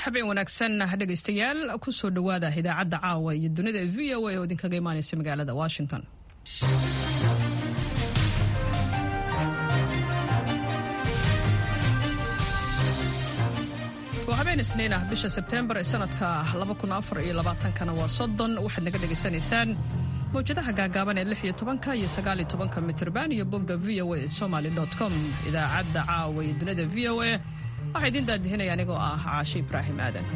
habeen wanaagsan dhegaystayaal kusoo dhowaada idaacadda caawa iyo dunida v o a oo idinkaga imaanaysa magaalada washington waa habeen isniin ah bisha sebteembar ee sanadka kana waa soddon waxaad naga dhegaysanaysaan mawjadaha gaagaaban ee lix iyo tobanka iyo sagaal iyo tobanka mitrban iyo bogga v o a somaly com idaacadda caawa iyo dunida v o a waxaa idiin daadihinaya anigoo ah caashe ibraahim aadan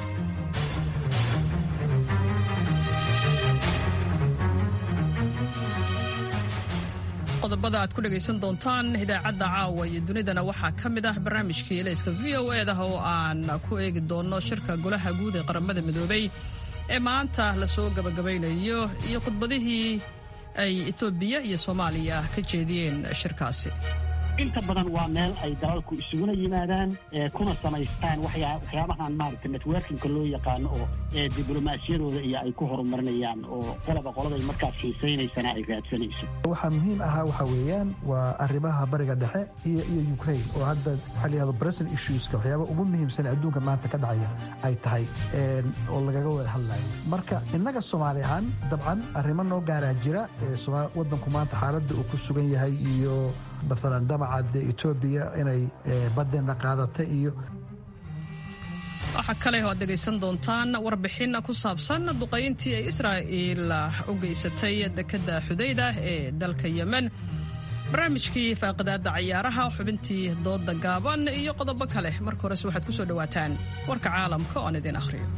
qodobada aad ku dhegaysan doontaan idaacadda caawa iyo dunidana waxaa ka mid ah barnaamijkii elayska v o edah oo aan ku eegi doono shirka golaha guud ee qaramada midoobay ee maanta lasoo gabagabaynayo iyo khudbadihii ay etoobiya iyo soomaaliya ka jeediyeen shirkaasi inta badan waa meel ay dalalku isuguna yimaadaan kuna samaystaan waxyaabahan maaragta networkinka loo yaqaano oo diblomaasiyadooda iyo ay ku horumarinayaan oo qolaba qoladay markaas xiisaynaysana ay raadsanayso waxaa muhiim ahaa waxaa weeyaan waa arrimaha bariga dhexe iyo iyo ukraine oo hadda waxaa la yihahdo present issueska waxyaaba ugu muhiimsan adduunka maanta ka dhacaya ay tahay oo lagaga wada hadlayo marka innaga soomaali ahaan dabcan arrimo noo gaaraa jira waddanku maanta xaaladda uu ku sugan yahay iyo maalan damaca etoobiya inay badeenna qaadatay iyo waxaa kale oo aad dhegaysan doontaan warbixin ku saabsan duqayntii ay israa'iil u geysatay dekedda xudayda ee dalka yemen barnaamijkii faaqidaadda cayaaraha xubintii doodda gaaban iyo qodobo kale marka horese waxaad ku soo dhowaataan warka caalamka oon idin akhriyo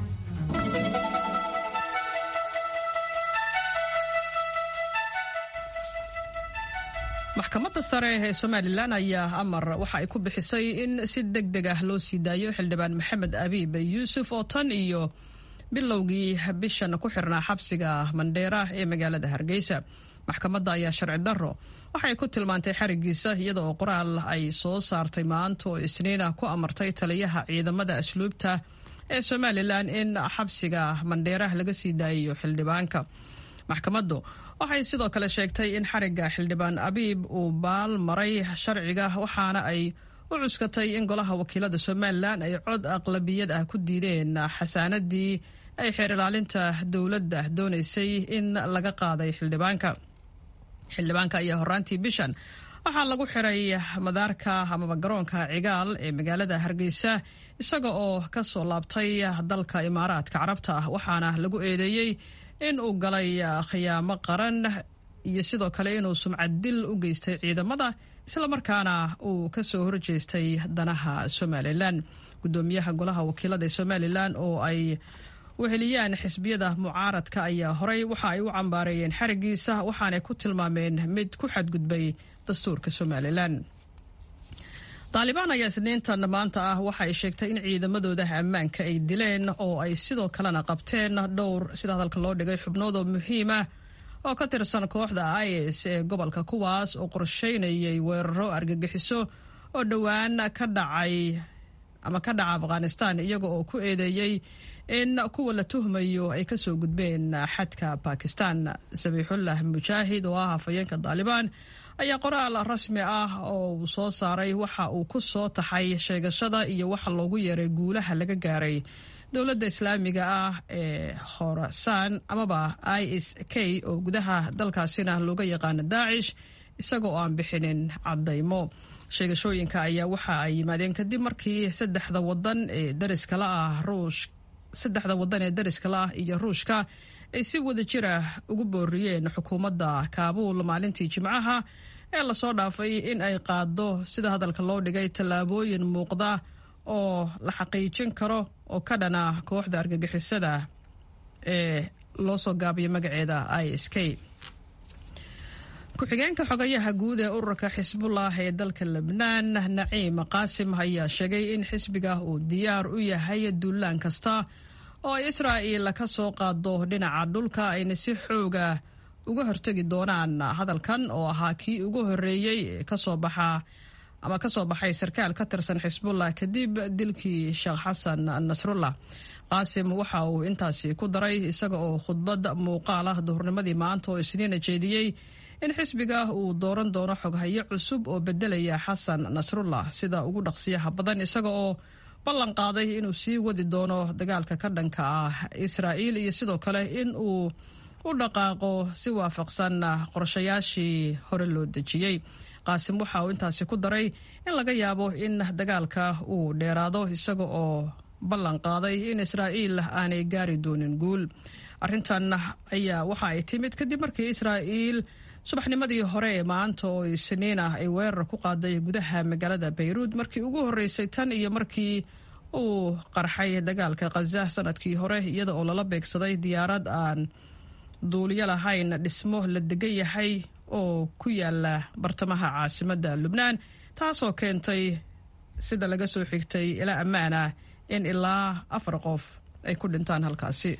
maxkamadda sare ee somalilan ayaa amar waxa ay ku bixisay in si deg deg ah loo sii daayo xildhibaan maxamed abiib yuusuf oo tan iyo bilowgii bishan ku xirnaa xabsiga mandheera ee magaalada hargeysa maxkamadda ayaa sharci darro waxay ku tilmaantay xarigiisa iyada oo qoraal ay soo saartay maanta oo isniina ku amartay taliyaha ciidamada asluubta ee somalilan in xabsiga mandheera laga sii daayayo xildhibaanka maxkamaddu waxay sidoo kale sheegtay in xarigga xildhibaan abiib uu baal maray sharciga waxaana ay u cuskatay in golaha wakiilada somalilan ay cod aqlabiyad ah ku diideen xasaanadii ay xeer ilaalinta dowladda doonaysay in laga qaaday xildhibaanka xildhibaanka ayaa horaantii bishan waxaa lagu xiray madaarka amaba garoonka cigaal ee magaalada hargeysa isaga oo ka soo laabtay dalka imaaraadka carabta ah waxaana lagu eedeeyey in uu galay khiyaamo qaran iyo sidoo kale inuu sumcad dil u geystay ciidamada islamarkaana uu ka soo horjeestay danaha somalilan gudoomiyaha golaha wakiilada ee somalilan oo ay weheliyaan xisbiyada mucaaradka ayaa horey waxa ay u cambaareeyeen xarigiisa waxaanay ku tilmaameen mid ku xadgudbay dastuurka somalilan taalibaan ayaa isniintan maanta ah waxa ay sheegtay in ciidamadooda ammaanka ay dileen oo ay sidoo kalena qabteen dhowr sida hadalka loo dhigay xubnoodoo muhiima oo ka tirsan kooxda is ee gobolka kuwaas oo qorsheynayay weeraro argagixiso oo dhowaan ka dhacay ama ka dhaca afghanistan iyaga oo ku eedeeyey in kuwa la tuhmayo ay kasoo gudbeen xadka bakistan sabiixullah mujaahid oo ah hafayeenka taalibaan ayaa qoraal rasmi ah oo uu soo saaray waxa uu ku soo taxay sheegashada iyo waxa loogu yeeray guulaha laga gaaray dowladda islaamiga ah ee khorasaan amaba i s k oo gudaha dalkaasina looga yaqaano daacish isaga oo aan bixinin caddaymo sheegashooyinka ayaa waxa ay yimaadeen kadib markii saddexda wadan ee dariskala ah ruush saddexda wadan ee dariskala ah iyo ruushka ay si wada jira ugu booriyeen xukuumadda kaabuul maalintii jimcaha ee lasoo dhaafay in ay qaado sida hadalka loo dhigay tallaabooyin muuqda oo la xaqiijin karo oo ka dhana kooxda argagixisada ee loo soo gaabiyo magaceeda i s k ku-xigeenka xogayaha guud ee ururka xisbullah ee dalka lebnaan naciim qaasim ayaa sheegay in xisbiga uu diyaar u yahay duulaan kasta oo ay israa'iil ka soo qaado dhinaca dhulka ayna si xooga uga hortegi doonaan hadalkan oo ahaa kii ugu horreeyey ee kasoo baxa ama kasoo baxay sarkaal ka tirsan xisbullah kadib dilkii sheekh xasan nasrullah qaasim waxa uu intaasi ku daray isaga oo khudbad muuqaal ah duhurnimadii maanta oo isniina jeediyey in xisbiga uu dooran doono xoghayo cusub oo bedelaya xasan nasrullah sida ugu dhaqsiyaha badan isaga oo ballan qaaday inuu sii wadi doono dagaalka ka dhanka ah israa'iil iyo sidoo kale in uu u dhaqaaqo si waafaqsan qorshayaashii hore loo dejiyey qaasim waxa uu intaasi ku daray in laga yaabo in dagaalka uu dheeraado isaga oo ballan qaaday in israa'iil aanay gaari doonin guul arrintan ayaa waxa ay timid kadib markii israa'iil subaxnimadii hore ee maanta oo isniin ah ay weerar ku qaaday gudaha magaalada bayruud markii ugu horreysay tan iyo markii uu qarxay dagaalka khaza sanadkii hore iyada oo lala beegsaday diyaarad aan duuliyo lahayn dhismo la degan yahay oo ku yaala bartamaha caasimadda lubnaan taasoo keentay sida laga soo xigtay ilaa ammaan ah in ilaa afar qof ay ku dhintaan halkaasi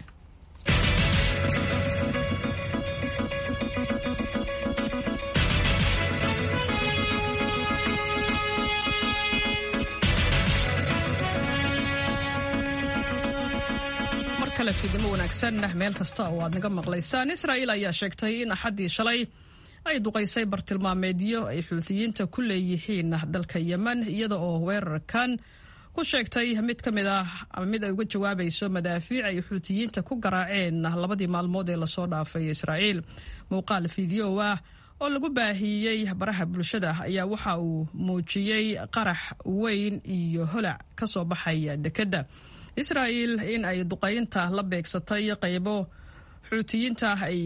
fidimo wanaagsan meel kasta oo aad naga maqlaysaan israa'iil ayaa sheegtay in axaddii shalay ay duqaysay bartilmaameedyo ay xuutiyiinta ku leeyihiin dalka yemen iyada oo weerarkan ku sheegtay mid ka mid ah ama mid ay uga jawaabayso madaafiic ay xuutiyiinta ku garaaceen labadii maalmood ee lasoo dhaafay israa'iil muuqaal fideow ah oo lagu baahiyey baraha bulshada ayaa waxa uu muujiyey qarax weyn iyo holac ka soo baxaya dekedda israa'iil in ay duqaynta la beegsatay qaybo xuutiyiinta ay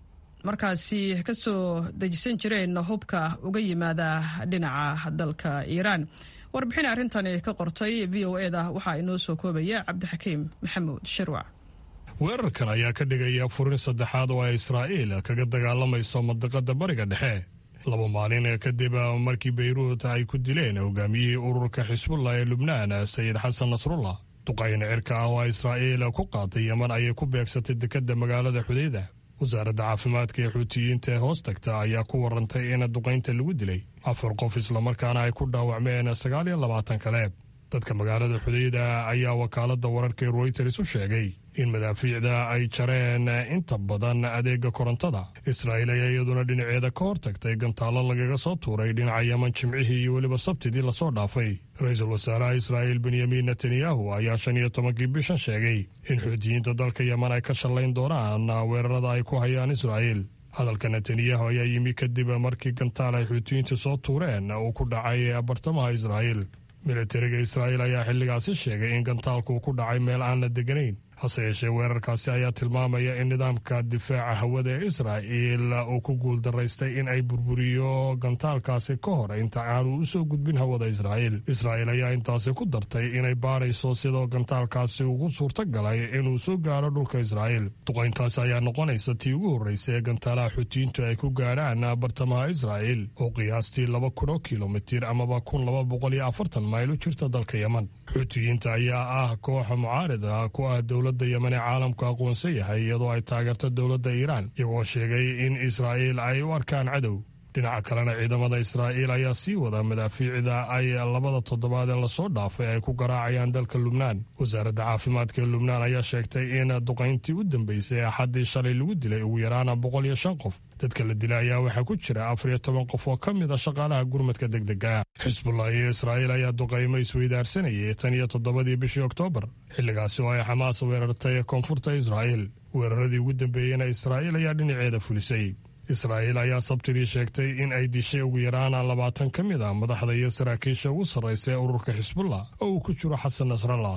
markaasi ka soo dejisan jireen hubka uga yimaada dhinaca dalka iiraan warbixin arrintani ka qortay v o e da waxaa inoo soo koobaya cabdixakiim maxamuud shirwac weerarkan ayaa ka dhigaya furin saddexaad oo ay israa'iil kaga dagaalamayso mandiqada bariga dhexe laba maalin kadib markii bayruut ay ku dileen hogaamiyihii ururka xisbullah ee lubnaan sayid xasan nasrullah duqayna cirka ah oo israa'iil ku qaaday yeman ayay ku beegsatay dekedda magaalada xudeyda wasaaradda caafimaadka ee xuutiyiinta ee hoos tagta ayaa ku warantay in duqaynta lagu dilay afar qof islamarkaana ay ku dhaawacmeen sagaal iyo labaatan kale dadka magaalada xudeyda ayaa wakaaladda wararka ee royters u sheegay in madaafiicda ay jareen inta badan adeega korontada israa'iil ayaa iyaduna dhinaceeda ka hortagtay gantaallo lagaga soo tuuray dhinaca yeman jimcihii iyo weliba sabtidii lasoo dhaafay ra-iisul wasaaraha israa'iil benyamin netanyahu ayaa shan iyo tobankii bishan sheegay in xuutiyiinta dalka yeman ay ka shallayn doonaan weerarada ay ku hayaan israa'iil hadalka netanyahu ayaa yimi kadib markii gantaal ay xuutiyiinta soo tuureen uu ku dhacay bartamaha israa'iil militariga israa'iil ayaa xilligaasi sheegay in gantaalku ku dhacay meel aan la deganayn hase yeeshee weerarkaasi ayaa tilmaamaya in nidaamka difaaca hawada ee israa'iil uu ku guuldaraystay in ay burburiyo gantaalkaasi ka hor inta aanu u soo gudbin hawada israa'iil israa'iil ayaa intaasi ku dartay inay baadhayso sidoo gantaalkaasi ugu suurta galay inuu soo gaaro dhulka israa'iil duqayntaasi ayaa noqonaysa tii ugu horreysa ee gantaalaha xuutiyiintu ay ku gaadhaan bartamaha israa'iil oo qiyaastii laba kun oo kilomitir amaba kun laba boqol iyo afartan mayl u jirta dalka yeman xuutiyiinta ayaa ah kooxa mucaarida ku ah dowladda yemen ee caalamku aqoonsan yahay iyadoo ay taageerto dowladda iiraan iyagoo sheegay in israa'iil ay u arkaan cadow dhinaca kalena ciidamada israa'iil ayaa sii wada madaafiicda ay labada toddobaad ee lasoo dhaafay ay ku garaacayaan dalka lubnaan wasaaradda caafimaadka ee lubnaan ayaa sheegtay in duqayntii u dambeysay axaddii shalay lagu dilay ugu yaraana boqol iyo shan qof dadka la dilay ayaa waxaa ku jira afar iyo toban qof oo ka mid a shaqaalaha gurmadka degdega xisbullah iyo israa'iil ayaa duqaymo isweydaarsanayay tan iyo toddobadii bishii oktoobar xilligaasi oo ay xamaas weerartay koonfurta israa'iil weeraradii ugu dambeeyeyna israa'iil ayaa dhinaceeda fulisay israa'iil ayaa sabtidii sheegtay in ay dishay ugu yaraana labaatan ka mid a madaxda iyo saraakiisha ugu sarraysa ee ururka xisbullah oo uu ku jiro xasan nasrallah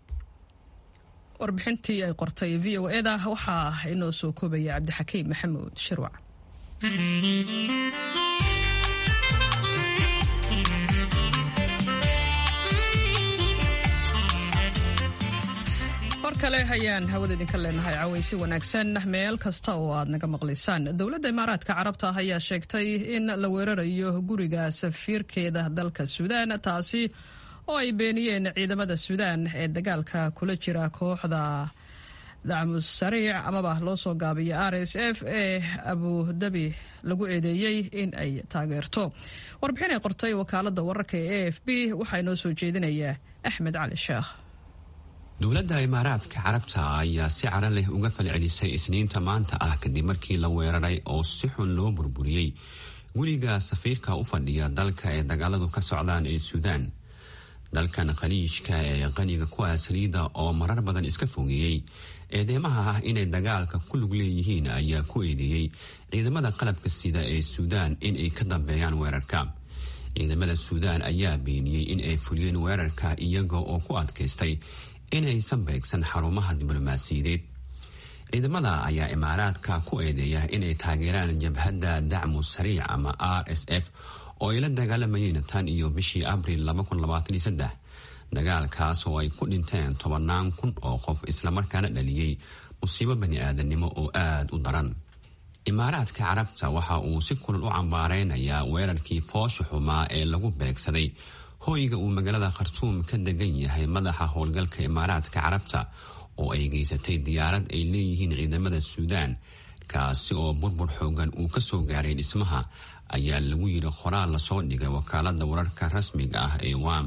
warbixintii ay qortay v o eda waxaa inoo soo koobaya cabdixakiim maxamuud shirwac mar kale ayaan hawada idinka leenahay cawaysi wanaagsan meel kasta oo aad naga maqlaysaan dowladda imaaraadka carabta ayaa sheegtay in la weerarayo guriga safiirkeeda dalka suudaan taasi oo ay beeniyeen ciidamada suudaan ee dagaalka kula jira kooxda dacmus sariic amaba loo soo gaabiyo r s f ee abudabi lagu eedeeyey in ay taageerto warbixin ay qortay wakaalada wararka ee a f b waxaa inoo soo jeedinaya axmed cali sheekh dowladda imaaraadka carabta ayaa si cara leh uga falcelisay isniinta maanta ah kadib markii la weeraray oo si xun loo burburiyey guriga safiirka u fadhiya dalka ee dagaaladu ka socdaan ee suudaan dalkan khaliijka ee qaniga kuwa saliida oo marar badan iska fogeeyey eedeymaha ah inay dagaalka ku lug leeyihiin ayaa ku eedeeyey ciidamada qalabka sida ee suudaan inay ka dambeeyaan weerarka ciidamada suudaan ayaa beeniyey in ay fuliyeen weerarka iyaga oo ku adkaystay inaysan beegsan xarumaha diblomaasiyadeed ciidamada ayaa imaaraadka ku eedeeya inay taageeraan jabhadda dacmu sariic ama r s f oo ay la dagaalamayeen tan iyo bishii abril dagaalkaas oo ay ku dhinteen tobannaan kun oo qof islamarkaana dhaliyey musiibo bani aadamnimo oo aada u daran imaaraadka carabta waxa uu si kulal u cambaareynayaa weerarkii foosha xumaa ee lagu beegsaday hoyga uu magaalada khartuum ka degan yahay madaxa howlgalka imaaraadka carabta oo ay geysatay diyaarad ay leeyihiin ciidamada suudaan kaasi oo burbur xoogan uu kasoo gaaray dhismaha ayaa lagu yiri qoraal lasoo dhigay wakaalada wararka rasmiga ah ee wam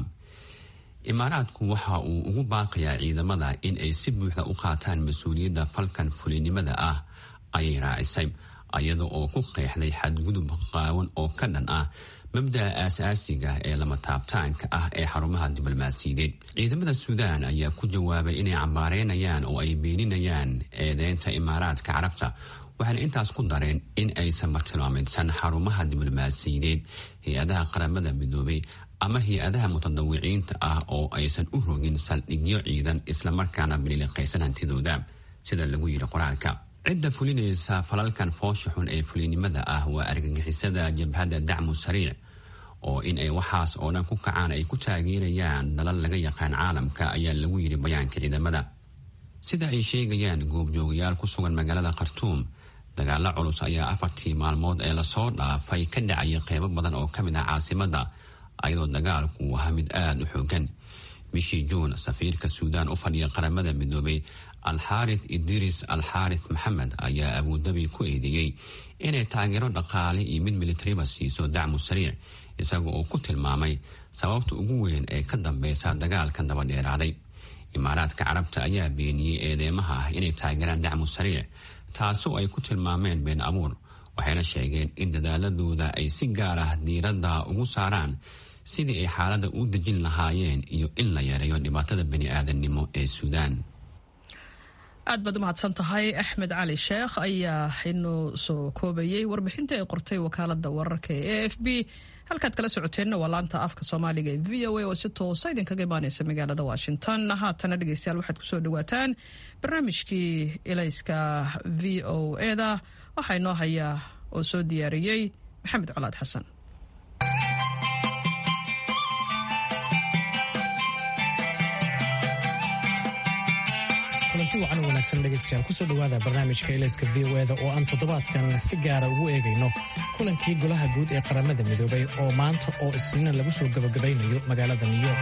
imaaraadku waxa uu ugu baaqayaa ciidamada in ay si buuxda u qaataan mas-uuliyadda falkan fulinimada ah ayay raacisay iyada oo ku qeexday xadgudub qaawan oo ka dhan ah mabda'a aasaasiga ee lama taabtaanka ah ee xarumaha diblomaasiyadeed ciidamada suudaan ayaa ku jawaabay inay cambaareynayaan oo ay beeninayaan eedeynta imaaraadka carabta waxaana intaas ku dareen in aysan martilmaameydsan xarumaha diblomaasiyadeed hay-adaha qaramada midoobay ama hay-adaha mutadawiciinta ah oo aysan u rogin saldhigyo ciidan islamarkaana biliiliqaysan hantidooda sida lagu yidhi qoraalka cidda fulinaysa falalkan foosha xun ee fulinimada ah waa argagixisada jabhadda dacmu sariic oo in ay waxaas oo dhan ku kacaan ay ku taageerayaan dalal laga yaqaan caalamka ayaa lagu yidhi bayaanka ciidamada sida ay sheegayaan goobjoogayaal ku sugan magaalada khartuum dagaalo culus ayaa afartii maalmood ee lasoo dhaafay ka dhacaya qeybo badan oo ka mid ah caasimada ayadoo dagaalku ahaa mid aada u xoogan bishii juun safiirka suudaan u fadhiya qaramada midoobay alxaarith idris alxaarith maxamed ayaa abuudabi ku eedeeyey inay taageero dhaqaale iyo mid militariba siiso dacmu sariic isaga oo ku tilmaamay sababta ugu weyn ee ka dambeysa dagaalkan dabadheeraaday imaaraadka carabta ayaa beeniyey eedeymaha ah inay taageeraan dacmu sariic taasoo ay ku tilmaameen been abuur waxayna sheegeen in dadaaladooda ay si gaar ah diiradda ugu saaraan sidii ay xaaladda u dejin lahaayeen iyo in la yareeyo dhibaatada bani aadamnimo ee suudaan aad baad u mahadsan tahay axmed cali sheekh ayaa inuu soo koobayey warbixinta ay qortay wakaalada wararka ee a f b halkaad kala socoteenna waa laanta afka soomaaliga ee v o a oo si toosa idinkaga imaaneysa magaalada washington haatana dhegeystayaal waxaad kusoo dhawaataan barnaamijkii ilayska v o eda waxaa inoo hayaa oo soo diyaariyey maxamed colaad xasan kulanti wacan wanaagsan dhegaystayaal kusoo dhowaada barnaamijka ilayska v o eda oo aan toddobaadkan si gaara ugu eegayno kulankii golaha guud ee qaramada midoobay oo maanta oo isniina lagu soo gabagabaynayo magaalada new york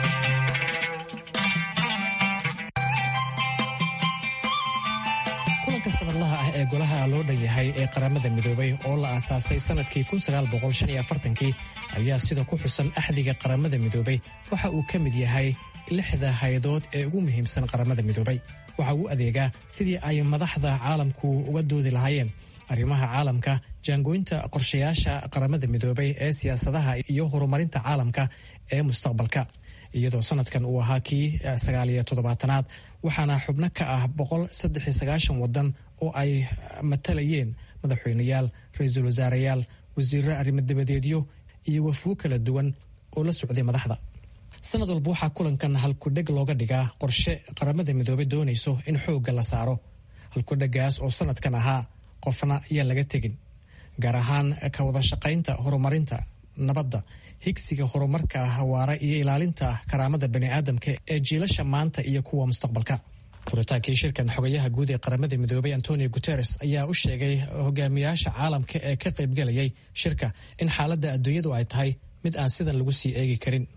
kulanka sanadlaha ah ee golaha loo dhan yahay ee qaramada midoobay oo la aasaasay sanadkii kii ayaa sida ku xusan axdiga qaramada midoobay waxa uu ka mid yahay lixda hay-adood ee ugu muhiimsan qaramada midoobay waxa uu adeegaa sidii ay madaxda caalamku uga doodi lahaayeen arrimaha caalamka jaangooynta qorshayaasha qaramada midoobay ee siyaasadaha iyo horumarinta caalamka ee mustaqbalka iyadoo sanadkan uu ahaa kii sagaaliyo toddobaatanaad waxaana xubno ka ah boqol saddex iyo sagaashan wadan oo ay matalayeen madaxweyneyaal ra-iisul wasaarayaal wasiiro arrimo dabadeedyo iyo wafuo kala duwan oo la socday madaxda sanad walba waxaa kulankan halkudheg looga dhigaa qorshe qaramada midoobey doonayso in xoogga la saaro halkudhegaas oo sanadkan ahaa qofna ayaan laga tegin gaar ahaan ka wada shaqaynta horumarinta nabadda higsiga horumarka hawaara iyo ilaalinta karaamada baniaadamka ee jiilasha maanta iyo kuwa mustaqbalka furitaankii shirkan xogayaha guud ee qaramada midoobay antonio guteres ayaa u sheegay hogaamiyaasha caalamka ee ka qaybgalayay shirka in xaaladda adduunyadu ay tahay mid aan sidan lagu sii eegi karin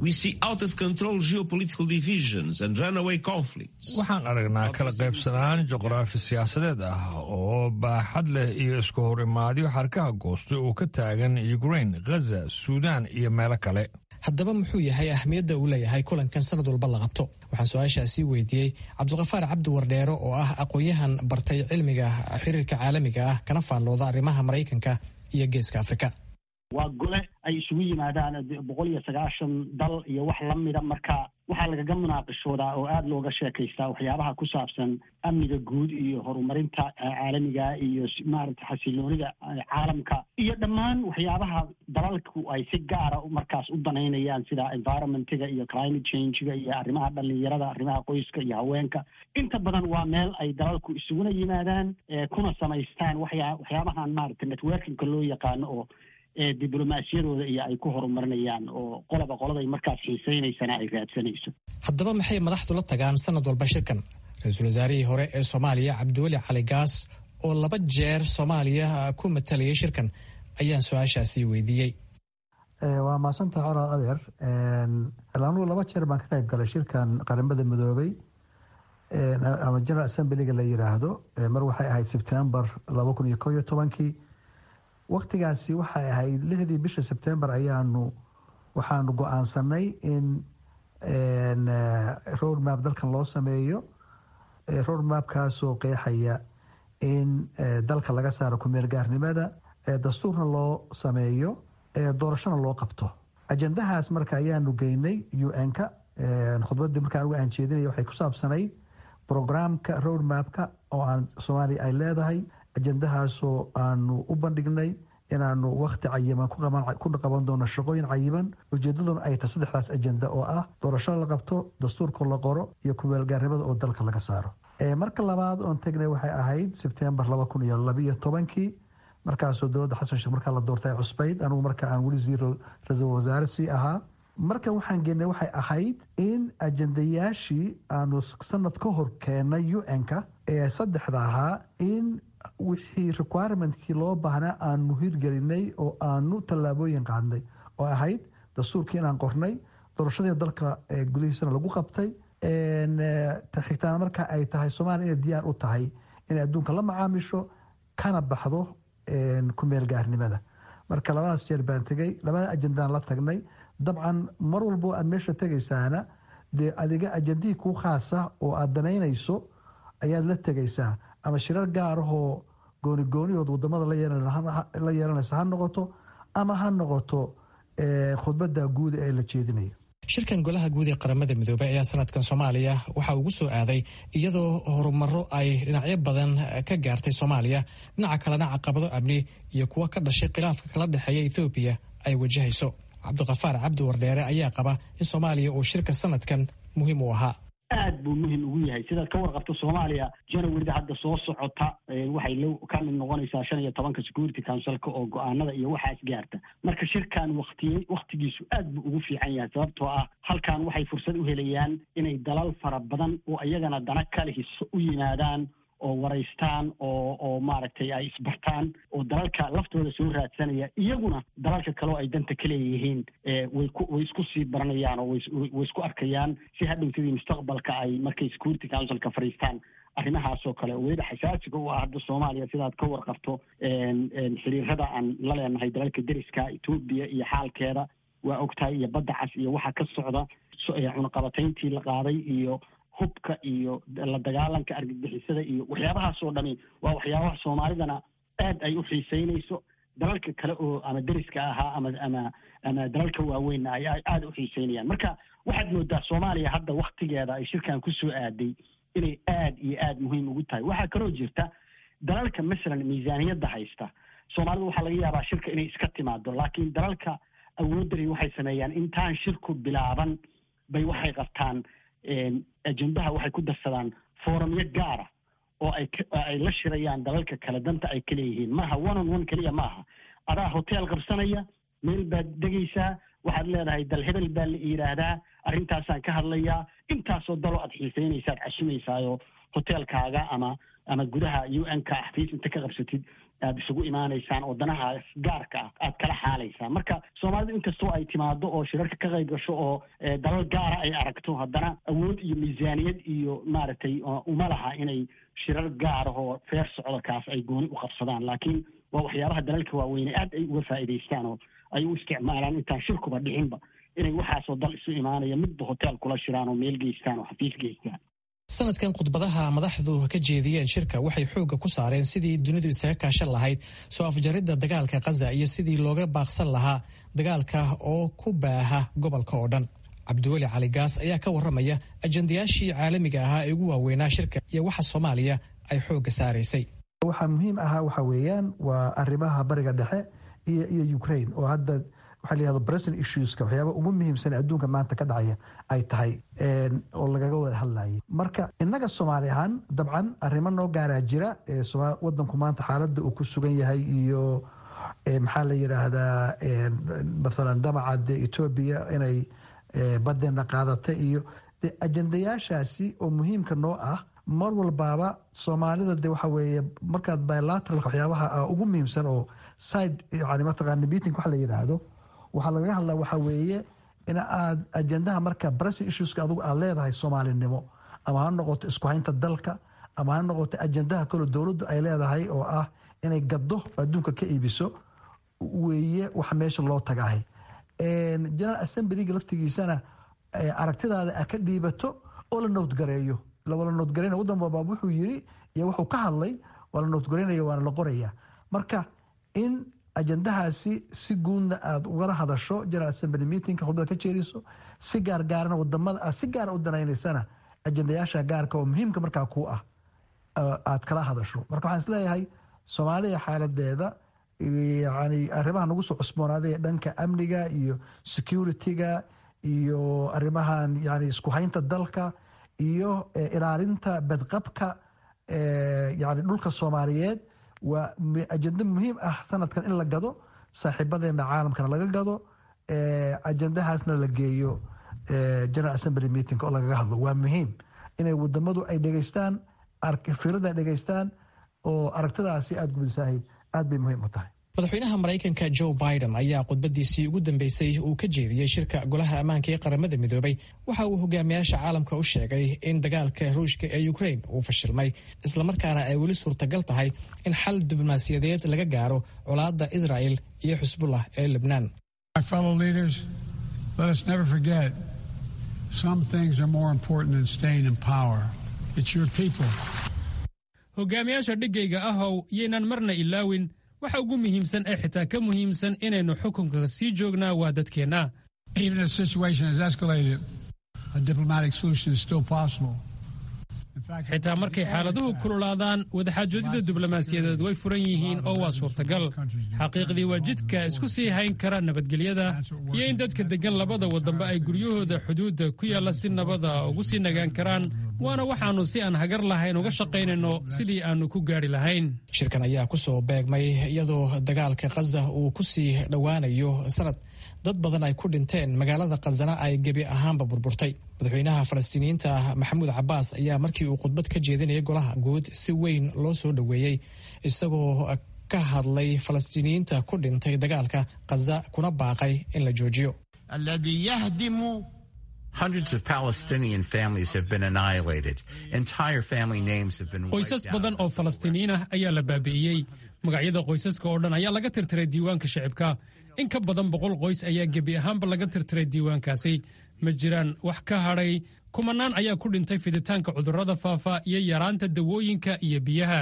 waxaan aragnaa kala qaybsanaan juqraafi siyaasadeed ah oo baaxad leh iyo isku horimaadyo xarkaha goostay oo ka taagan ukrain ghaza suudaan iyo meelo kale haddaba muxuu yahay ahmiyadda uu leeyahay kulankan sanad walba la qabto waxaan su-aashaasi weydiiyey cabdulkafaar cabdi wardheero oo ah aqoon-yahan bartay cilmiga xiriirka caalamiga ah kana faallooda arrimaha maraykanka iyo geeska afrika waa gole ay isugu yimaadaan boqol iyo sagaashan dal iyo wax lamida marka waxaa lagaga munaaqishoodaa oo aada looga sheekaystaa waxyaabaha ku saabsan amniga guud iyo horumarinta caalamiga iyo maaragta xasiloonida caalamka iyo dhammaan waxyaabaha dalalku ay si gaara markaas u danaynayaan sida environmentiga iyo climate changega iyo arrimaha dhalinyarada arrimaha qoyska iyo haweenka inta badan waa meel ay dalalku isuguna yimaadaan kuna samaystaan waxyaa waxyaabahan maaragta networkingka loo yaqaano oo diblomaasiyadooda iyo ay ku horumarinayaan oo qoloba qoladay markaas xiiseynaysana ay raadsanayso haddaba maxay madaxdu la tagaan sanad walba shirkan ra-iisul wasaarihii hore ee soomaaliya cabdiweli cali gaas oo laba jeer soomaaliya ku matalayay shirkan ayaan su-aashaasi weydiiyey waa maasanta coral adeer anugu laba jeer baan ka qayb galay shirkan qaramada midoobay ama general assemblyga la yiraahdo mar waxay ahayd sebtembar laba kun iyo ko iyo tobankii waktigaasi waxay ahayd lixdii bisha sebtembar ayaanu waxaanu go-aansanay in road map dalkan loo sameeyo road mapkaasoo qeexaya in dalka laga saaro kumeel gaarnimada dastuurna loo sameeyo doorashona loo qabto ajendahaas marka ayaanu geynay u n-ka khudbadii marka anugu aan jeedinay waxay ku saabsanayd programka road mapka oo aan soomaaliya ay leedahay ajendahaasoo aanu u bandhignay inaanu wakti cayiban ku qaban doono shaqooyin cayiban ujeedaduna ay tahay saddexdaas ajenda oo ah doorasho la qabto dastuurka la qoro iyo kumeelgaarnimada oo dalka laga saaro marka labaad oon tegnay waxay ahayd sebtembar laba kun iyo labiyo tobankii markaasoo dowladda xasan sheekh markaa la doortay cusbayd anugu marka aan weli sii ra-iisul wasaare sii ahaa marka waxaan geenay waxay ahayd in ajendayaashii aanu sanad ka hor keenay u n-ka ee saddexda ahaa in wixii requirementkii loo baahnaa aanu hirgelinay oo aanu tallaabooyin qaadnay oo ahayd dastuurkii inaan qornay doorashadii dalka gudihiisana lagu qabtay xigtaan marka ay tahay soomaaliya inay diyaar u tahay inay adduunka la macaamisho kana baxdo kumeel gaarnimada marka labadaas jeer baan tegay labada ajendaan la tagnay dabcan mar walbo aad meesha tegaysaana dee adiga ajendihii kuu khaasa oo aad danaynayso ayaad la tegaysaa ama shirar gaarahoo gooni goonihood wadamada la yeelanaysa ha noqoto ama ha noqoto khudbada guud ee la jeedinayo shirkan golaha guud ee qaramada midoobey ayaa sanadkan soomaaliya waxaa ugu soo aaday iyadoo horumaro ay dhinacyo badan ka gaartay soomaaliya dhinaca kalena caqabado amni iyo kuwa ka dhashay khilaafka kala dhexeeya ethoobiya ay wajahayso cabdiqafaar cabdi wardheere ayaa qaba in soomaaliya uu shirka sanadkan muhiim u ahaa aad buu muhim ugu yahay sidaad ka warqabto soomaaliya januarida hadda soo socota waxay l ka mid noqonaysaa shan iyo tobanka security councilka oo go-aanada iyo waxaas gaarta marka shirkan waktiyey waktigiisu aad buu ugu fiican yahay sababtoo ah halkan waxay fursad u helayaan inay dalal fara badan oo iyagana dana kale hiso u yimaadaan oo waraystaan oo oo maaragtay ay isbartaan oo dalalka laftooda soo raadsanaya iyaguna dalalka kaleo ay danta ka leeyihiin way ku way isku sii baranayaan oo way isku arkayaan si hadhowtadii mustaqbalka ay markay security councilka fadhiistaan arrimahaasoo kale weliba xasaasiga u ah hadda soomaaliya sidaad ka warqabto xiriirada aan la leenahay dalalka deriska etoobiya iyo xaalkeeda waa ogtahay iyo badda cas iyo waxa ka socda cunaqabatayntii la qaaday iyo hubka iyo la dagaalanka argagixisada iyo waxyaabahaasoo dhami waa waxyaabaha soomaalidana aad ay u xiiseynayso dalalka kale oo ama deriska ahaa ama ama ama dalalka waaweynna ay aada u xiiseynayaan marka waxaad moodaa soomaaliya hadda waktigeeda ay shirkan kusoo aaday inay aad iyo aada muhiim ugu tahay waxaa kaloo jirta dalalka masalan miisaaniyadda haysta soomaalida waxaa laga yaabaa shirka inay iska timaado laakiin dalalka awoodani waxay sameeyaan intaan shirku bilaaban bay waxay qabtaan ajendaha waxay ku darsadaan foorumyo gaara oo ay ay la shirayaan dalalka kale danta ay ka leeyihiin maaha one on one keliya maaha adaa hotel qabsanaya meel baad degaysaa waxaad leedahay dal hebel baa la yidhaahdaa arrintaasaan ka hadlayaa intaasoo daloo aad xiiseynaysaad cashimaysaayoo hotelkaaga ama ama gudaha u n ka xafiis inta ka qabsatid aada isugu imaanaysaan oo danahaas gaarka ah aad kala xaalaysaan marka soomaalidu inkastoo ay timaado oo shirarka ka qayb gasho oo dalal gaara ay aragto haddana awood iyo miisaaniyad iyo maaragtay uma laha inay shirar gaarahoo feer socdo kaas ay gooni u qabsadaan laakiin waa waxyaabaha dalalka waaweyne aad ay uga faa'iidaystaan oo ay u isticmaalaan intaan shirkuba dhicinba inay waxaasoo dal isu imaanaya midba hotel kula shiraan oo meel geystaan oo xafiis geystaan sanadkan khudbadaha madaxdu ka jeediyeen shirka waxay xoogga ku saareen sidii dunidu isaga kaashan lahayd soo afjaridda dagaalka khaza iyo sidii looga baaqsan lahaa dagaalka oo ku baaha gobolka oo dhan cabdiweli cali gaas ayaa ka warramaya ajandayaashii caalamiga ahaa ee ugu waaweynaa shirka iyo waxa soomaaliya ay xoogga saaraysay waxaa muhiim ahaa waxa weeyaan waa arrimaha bariga dhexe iyo iyo ukraine oo hadda waxaa la yihahdo present issueska waxyaaba ugu muhiimsan adduunka maanta ka dhacaya ay tahay oo lagaga wada hadlayay marka innaga soomaali ahaan dabcan arrimo noo gaaraa jira wadanku maanta xaaladda uu ku sugan yahay iyo maxaa la yidhaahdaa mathalan damaca de etoobiya inay badeena qaadata iyo de ajandayaashaasi oo muhiimka noo ah mar walbaaba soomaalida de waxa weeye markaad bilateral waxyaabaha ugu muhiimsan oo side yani mataqaana meeting waxa la yidhaahdo waxaa lagaga hadlaa waxaa weeye in aad ajendaha marka bressing issueska adugu aad leedahay soomaalinimo ama ha noqoto isku haynta dalka ama ha noqoto ajendaha kaloo dowladdu ay leedahay oo ah inay gaddo adduunka ka iibiso weeye wax meesha loo tagahay general assemblyga laftigiisana aragtidaada a ka dhiibato oo la nowdgareeyo la nowdgareyna wadan walba wuxuu yiri iyo wuxuu ka hadlay waa la nowdgareynaya waana la qoraya marka in ajendahaasi si guudna aada ugala hadasho general assembly meetingka khudbada ka jeediso si gaargaarana wadamada aad si gaara u danaynaysana ajendayaasha gaarka oo muhiimka markaa ku ah aad kala hadasho marka waxaan isleeyahay soomaaliya xaaladeeda yani arrimaha nagu soo cusboonaaday dhanka amniga iyo security-ga iyo arrimahan yani isku haynta dalka iyo ilaalinta badqabka yani dhulka soomaaliyeed waa ajendo muhiim ah sanadkan in la gado saaxiibadeena caalamkana laga gado ajendahaasna la geeyo general assembly meeting oo lagaga hadlo waa muhiim inay wadamadu ay dhegeystaan firada ay dhegeystaan oo aragtidaasi aada gubisahay aad bay muhiim u tahay madaxweynaha maraykanka joe biden ayaa khudbadiisii ugu dambeysay uu ka jeediyey shirka golaha ammaanka ee qaramada midoobay waxa uu hogaamiyaasha caalamka u sheegay in dagaalka ruushka ee ukraine uu fashilmay islamarkaana ay weli suurtagal tahay in xal diblomaasiyadeed laga gaaro colaadda israel iyo xusbullah ee lebnaan hogaamiyaasha dhigayga ahow yaynan marna ilaawin waxa ugu muhiimsan ee xitaa ka muhiimsan inaynu xukunka sii joognaa waa dadkeenna xitaa markay xaaladuhu kululaadaan wadaxaajoodida diblomaasiyadeed way furan yihiin oo waa suurtagal xaqiiqdii waa jidka isku sii hayn kara nabadgelyada iyo in dadka deggan labada waddanba ay guryahooda xuduudda ku yaalla si nabada ugu sii nagaan karaan waana waxaannu si aan hagar lahayn uga shaqaynayno sidii aannu ku gaadhi lahayn shirkan ayaa ku soo beegmay iyadoo dagaalka khaza uu ku sii dhowaanayo sanad dad badan ay ku dhinteen magaalada khazana ay gebi ahaanba burburtay madaxweynaha falastiiniyiinta maxamuud cabbaas ayaa markii uu khudbad ka jeedinayay golaha guud si weyn loo soo dhoweeyey isagoo ka hadlay falastiiniyiinta ku dhintay dagaalka khaza kuna baaqay in la joojiyo qoysas badan oo falastiiniyiin ah ayaa la baabi'iyey magacyada qoysaska oo dhan ayaa laga tirtiray diiwaanka shicibka in ka badan boqol qoys ayaa gebi ahaanba laga tirtiray diiwaankaasi ma jiraan wax ka hadhay kumanaan ayaa ku dhintay fiditaanka cudurrada faafa iyo yaraanta dawooyinka iyo biyaha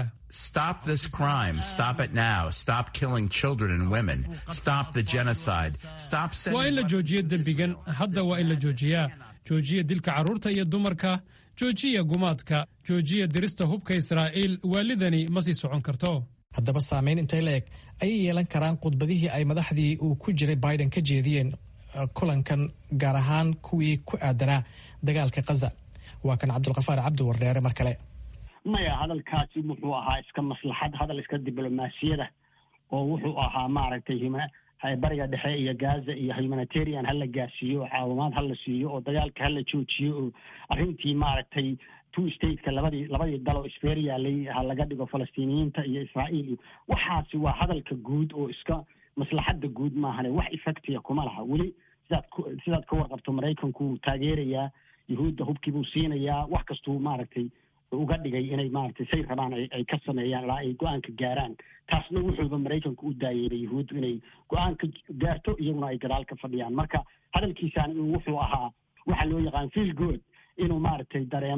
waa in la joojiyo dembigan hadda waa in la joojiyaa joojiya dilka carruurta iyo dumarka joojiya gumaadka joojiya dirista hubka israa'iil waalidani ma sii socon karto haddaba saamayn intay la eg ayay yeelan karaan khudbadihii ay madaxdii uu ku jiray biden ka jeediyeen kulankan gaar ahaan kuwii ku aadanaa dagaalka khaza waa kan cabdulkafaar cabdi wardheere mar kale maya hadalkaasi wuxuu ahaa iska maslaxad hadal iska diblomaasiyada oo wuxuu ahaa maaragtay bariga dhexe iyo gaza iyo humanitarian hala gaarsiiyo oo caawimaad hala siiyo oo dagaalka hala joojiyo oo arrintii maaragtay two stateka labadii labadii dal oo isfeer yaalay ha laga dhigo falastiiniyiinta iyo israa'iil iyo waxaasi waa hadalka guud oo iska maslaxadda guud maahane wax effectiga kuma laha weli sidaad sidaad ka warqabto maraykanku wuu taageerayaa yuhuudda hubkiibuu siinayaa wax kastuu maaragtay uga dhigay inay maaragtay say rabaan ay ka sameeyaan ilaa ay go-aanka gaaraan taasna wuxuuba maraykanku u daayeeray yuhuuddu inay go-aanka gaarto iyaguna ay gadaal ka fadhiyaan marka hadalkiisaan wuxuu ahaa waxaa loo yaqaan feel good inuu maaragtay dareemo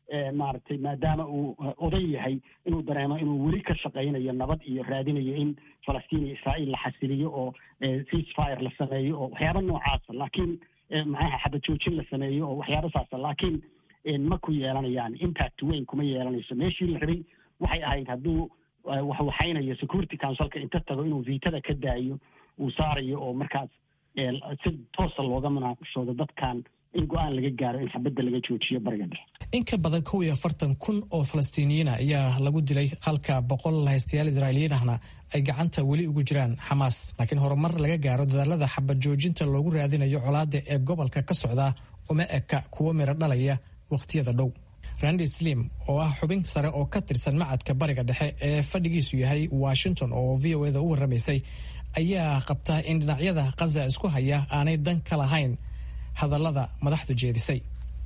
maaragtay maadaama uu oday yahay inuu dareemo inuu weli ka shaqaynayo nabad iyo raadinayo in falastiin iyo israa'iil la xasiliyo oo ceasefire la sameeyo oo waxyaaba noocaasa laakiin maxaha xabad joojin la sameeyo oo waxyaaba saasa laakiin ma ku yeelanayaan impact weyn kuma yeelanayso meeshii la rabay waxay ahayd hadduu waxwaxaynayo security councilka inta tago inuu viitada ka daayo uu saarayo oo markaas si toosa looga munaaqashoodo dadkan in go-aan laga gaaro in xabadda laga joojiyo bariga dhexe in ka badan kow iyo afartan kun oo falastiiniyiina ayaa lagu dilay halka boqol haystayaal israa'iiliyiin ahna ay gacanta weli ugu jiraan xamaas laakiin horumar laga gaaro dadaalada xabad joojinta loogu raadinayo colaadda ee gobolka ka socda uma eka kuwo miro dhalaya wakhtiyada dhow randi slim oo ah xubin sare oo ka tirsan macadka bariga dhexe ee fadhigiisu yahay washington oo v o eda u warramaysay ayaa qabta in dhinacyada khaza isku haya aanay dan ka lahayn hadallada madaxdu jeedisay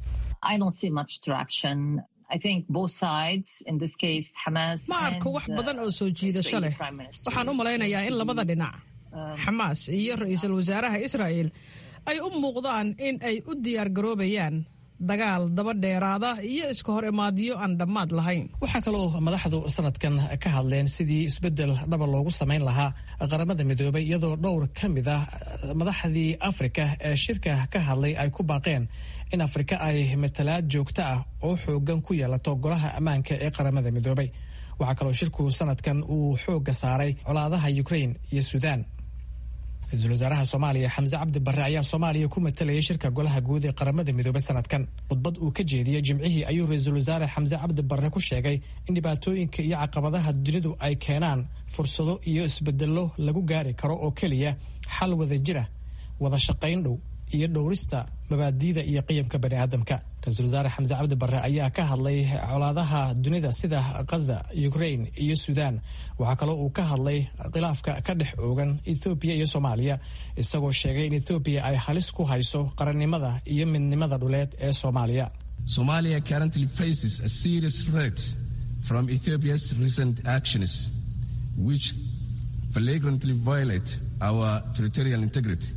ma arko wax badan oo soo jiidasho leh waxaan u malaynayaa in labada dhinac xamaas iyo ra-iisul wasaaraha israa'el ay u muuqdaan in ay u diyaar garoobayaan dagaal daba dheeraada iyo iska hor imaadyo aan dhammaad lahayn waxaa kaloo madaxdu sanadkan ka hadleen sidii isbeddel dhaba loogu samayn lahaa qaramada midoobay iyadoo dhowr ka mid ah madaxdii afrika ee shirka ka hadlay ay ku baaqeen in afrika ay matalaad joogto ah oo xoogan ku yeelato golaha ammaanka ee qaramada midoobay waxaa kaloo shirku sanadkan uu xoogga saaray colaadaha ukrain iyo suudaan ra-iisul wasaaraha soomaaliya xamse cabdi barre ayaa soomaaliya ku matalayay shirka golaha guud ee qaramada midoobay sanadkan khudbad uu ka jeediyey jimcihii ayuu ra-iisul wasaare xamse cabdi barre ku sheegay in dhibaatooyinka iyo caqabadaha dunidu ay keenaan fursado iyo isbedello lagu gaari karo oo keliya xal wada jira wada shaqayn dhow iyo dhowrista mabaadiida iyo qiyamka bani aadamka ra-iisul wasaare xamse cabdi barre ayaa ka hadlay colaadaha dunida sida khaza ukrain iyo suudaan waxaa kaloo uu ka hadlay khilaafka ka dhex oogan ethoobiya iyo soomaaliya isagoo sheegay in ethoobiya ay halis ku hayso qarannimada iyo midnimada dhuleed ee soomaaliya Somalia currently faces a serious threat from Ethiopia's recent actions, which flagrantly violate our territorial integrity.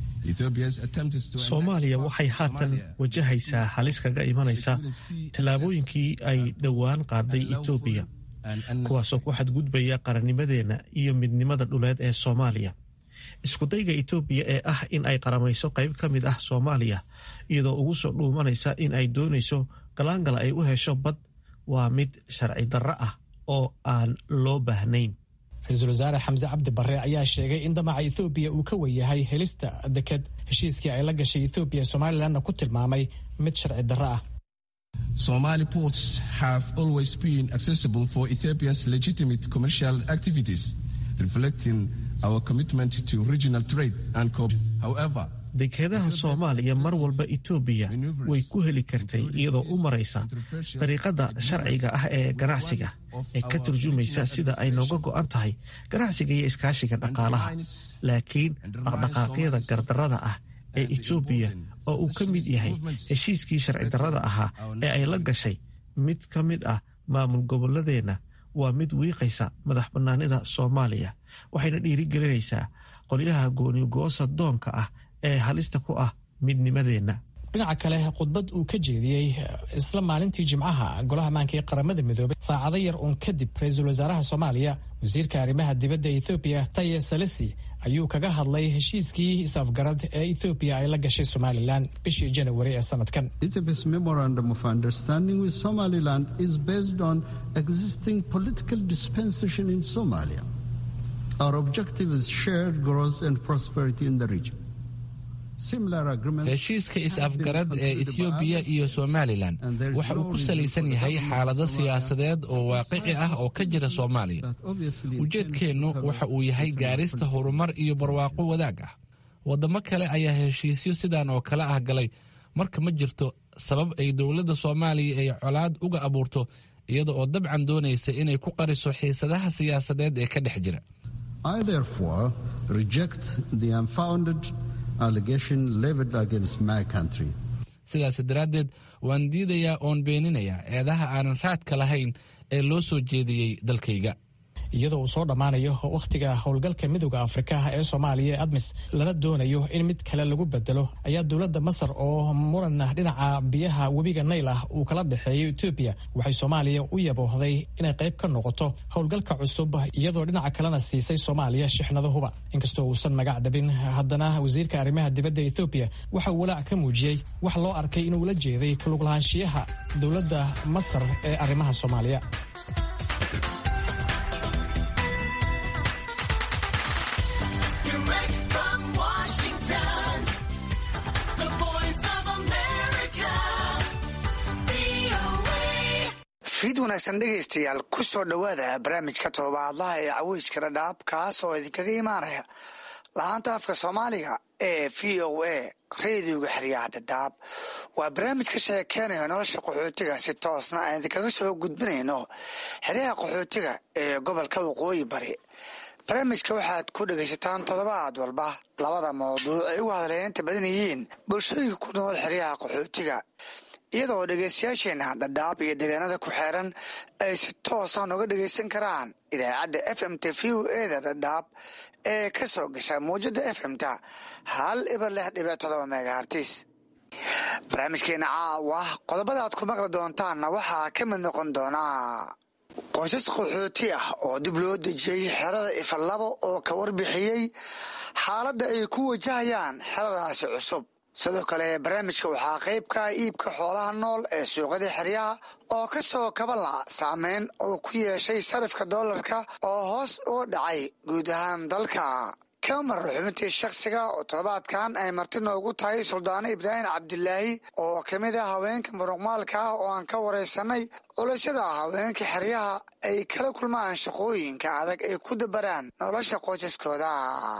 soomaaliya waxay haatan wajahaysaa halis kaga imanaysa tallaabooyinkii ay dhowaan qaaday etoobiya kuwaasoo ku xadgudbaya qarannimadeenna iyo midnimada dhuleed ee soomaaliya iskudayga etoobiya ee ah in ay qaramayso qayb ka mid ah soomaaliya iyadoo ugu soo dhuumanaysa in ay doonayso galaangala ay u hesho bad waa mid sharci darro ah oo aan loo baahnayn ra-iisul wasaare xamse cabdi barre ayaa sheegay in damaca ethoobiya uu ka weyahay helista deked heshiiskii ay la gashay ethoobiya somalilanna ku tilmaamay mid sharci darro ah Somali ports have always been accessible for Ethiopia's legitimate commercial activities, reflecting our commitment to regional trade and cooperation. However, dekedaha soomaaliya mar walba etoobiya way ku heli kartay iyadoo u maraysa dariiqada sharciga ah ee ganacsiga ee ka turjumaysa sida ay nooga go'an tahay ganacsiga iyo iskaashiga dhaqaalaha laakiin dhaqdhaqaaqyada gardarrada ah ee etoobiya oo uu ka mid yahay heshiiskii sharci darrada ahaa ee ay la gashay mid ka mid ah maamul goboladeenna waa mid wiiqaysa madax bannaanida soomaaliya waxayna dhiirigelinaysaa qolyaha goonigoosa doonka ah ee halista ku ah midnimadeenna dhinaca kale khudbad uu ka jeediyey isla maalintii jimcaha golaha ammaanka ee qaramada midoobay saacado yar uun kadib ra-iisul wasaaraha soomaaliya wasiirka arrimaha dibadda ethoobiya taye salesi ayuu kaga hadlay heshiiskii is-afgarad ee ethoobiya ay la gashay somalilan bishii janawari ee sanadkan Ethiopia's memorandum of understanding with Somaliland is based on existing political dispensation in Somalia. Our objective is shared growth and prosperity in the region. heshiiska is-afgarad ee ethoobiya iyo somalilan waxa uu ku salaysan yahay xaalado siyaasadeed oo waaqici ah oo ka jira soomaaliya ujeedkeennu waxa uu yahay gaarista horumar iyo barwaaqo wadaag ah waddamo kale ayaa heshiisyo sidan oo kale ah galay marka ma jirto sabab ay dowladda soomaaliya ay colaad uga abuurto iyada oo dabcan doonaysa inay ku qariso xiisadaha siyaasadeed ee ka dhex jira sidaas daraaddeed waan diidayaa oon beeninayaa eedaha aanan raadka lahayn ee loo soo jeediyey dalkayga iyadoo uu soo dhammaanayo wakhtiga howlgalka midooda afrika ee soomaaliya ee admis lana doonayo in mid kale lagu bedelo ayaa dowladda masar oo muran dhinaca biyaha webiga nayl ah uu kala dhexeeyo etoobiya waxay soomaaliya u yaboohday inay qayb ka noqoto howlgalka cusub iyadoo dhinaca kalena siisay soomaaliya shixnado huba inkastoo uusan magac dhabin haddana wasiirka arrimaha dibadda ethoobiya waxa uu walaac ka muujiyey wax loo arkay inuu la jeeday kuluglahaanshiyaha dowladda masar ee arrimaha soomaaliya fiid wanaagsan dhegaystayaal ku soo dhowaada barnaamijka todobaadlaha ee caweyska dhadhaab kaas oo idinkaga imaanaya lahaanta afka soomaaliga ee v o a radioga xeryaha dhadhaab waa barnaamij ka sheekeynayo nolosha qaxootiga si toosna aan idinkaga soo gudbinayno xeryaha qaxootiga ee gobolka waqooyi bari barnaamijka waxaad ku dhegaysataan toddobaad walba labada mawduuc ay ugu hadleynta badan yihiin bulshooyinka ku nool xeryaha qaxootiga iyadoo dhegaystayaasheena dhadhaab iyo deegaanada ku xeeran ay si toosa noga dhegaysan karaan idaacadda f m t v o eda dhadhaab ee ka soo gasha mawjada f m ta hal ibar lix dhibic todoba megahartis barnaamijkeena caawa qodobada aad ku maqli doontaanna waxaa ka mid noqon doonaa qoysas qaxooti ah oo dib loo dejiyey xerada ifalabo oo ka warbixiyey xaaladda ay ku wajahayaan xeradaasi cusub sidoo kale barnaamijka waxaa qayb ka iibka xoolaha nool ee suuqyada xeryaha oo ka soo kabala saameyn oo ku yeeshay sarifka doolarka oo hoos uga dhacay guud ahaan dalka kamar xubintii shakhsiga oo toddobaadkan ay marti noogu tahay suldaano ibraahim cabdilaahi oo ka mid ah haweenka muruqmaalka ah oo aan ka waraysanay culasyada haweenka xeryaha ay kala kulmaan shaqooyinka adag ay ku dabaraan nolosha qoysaskooda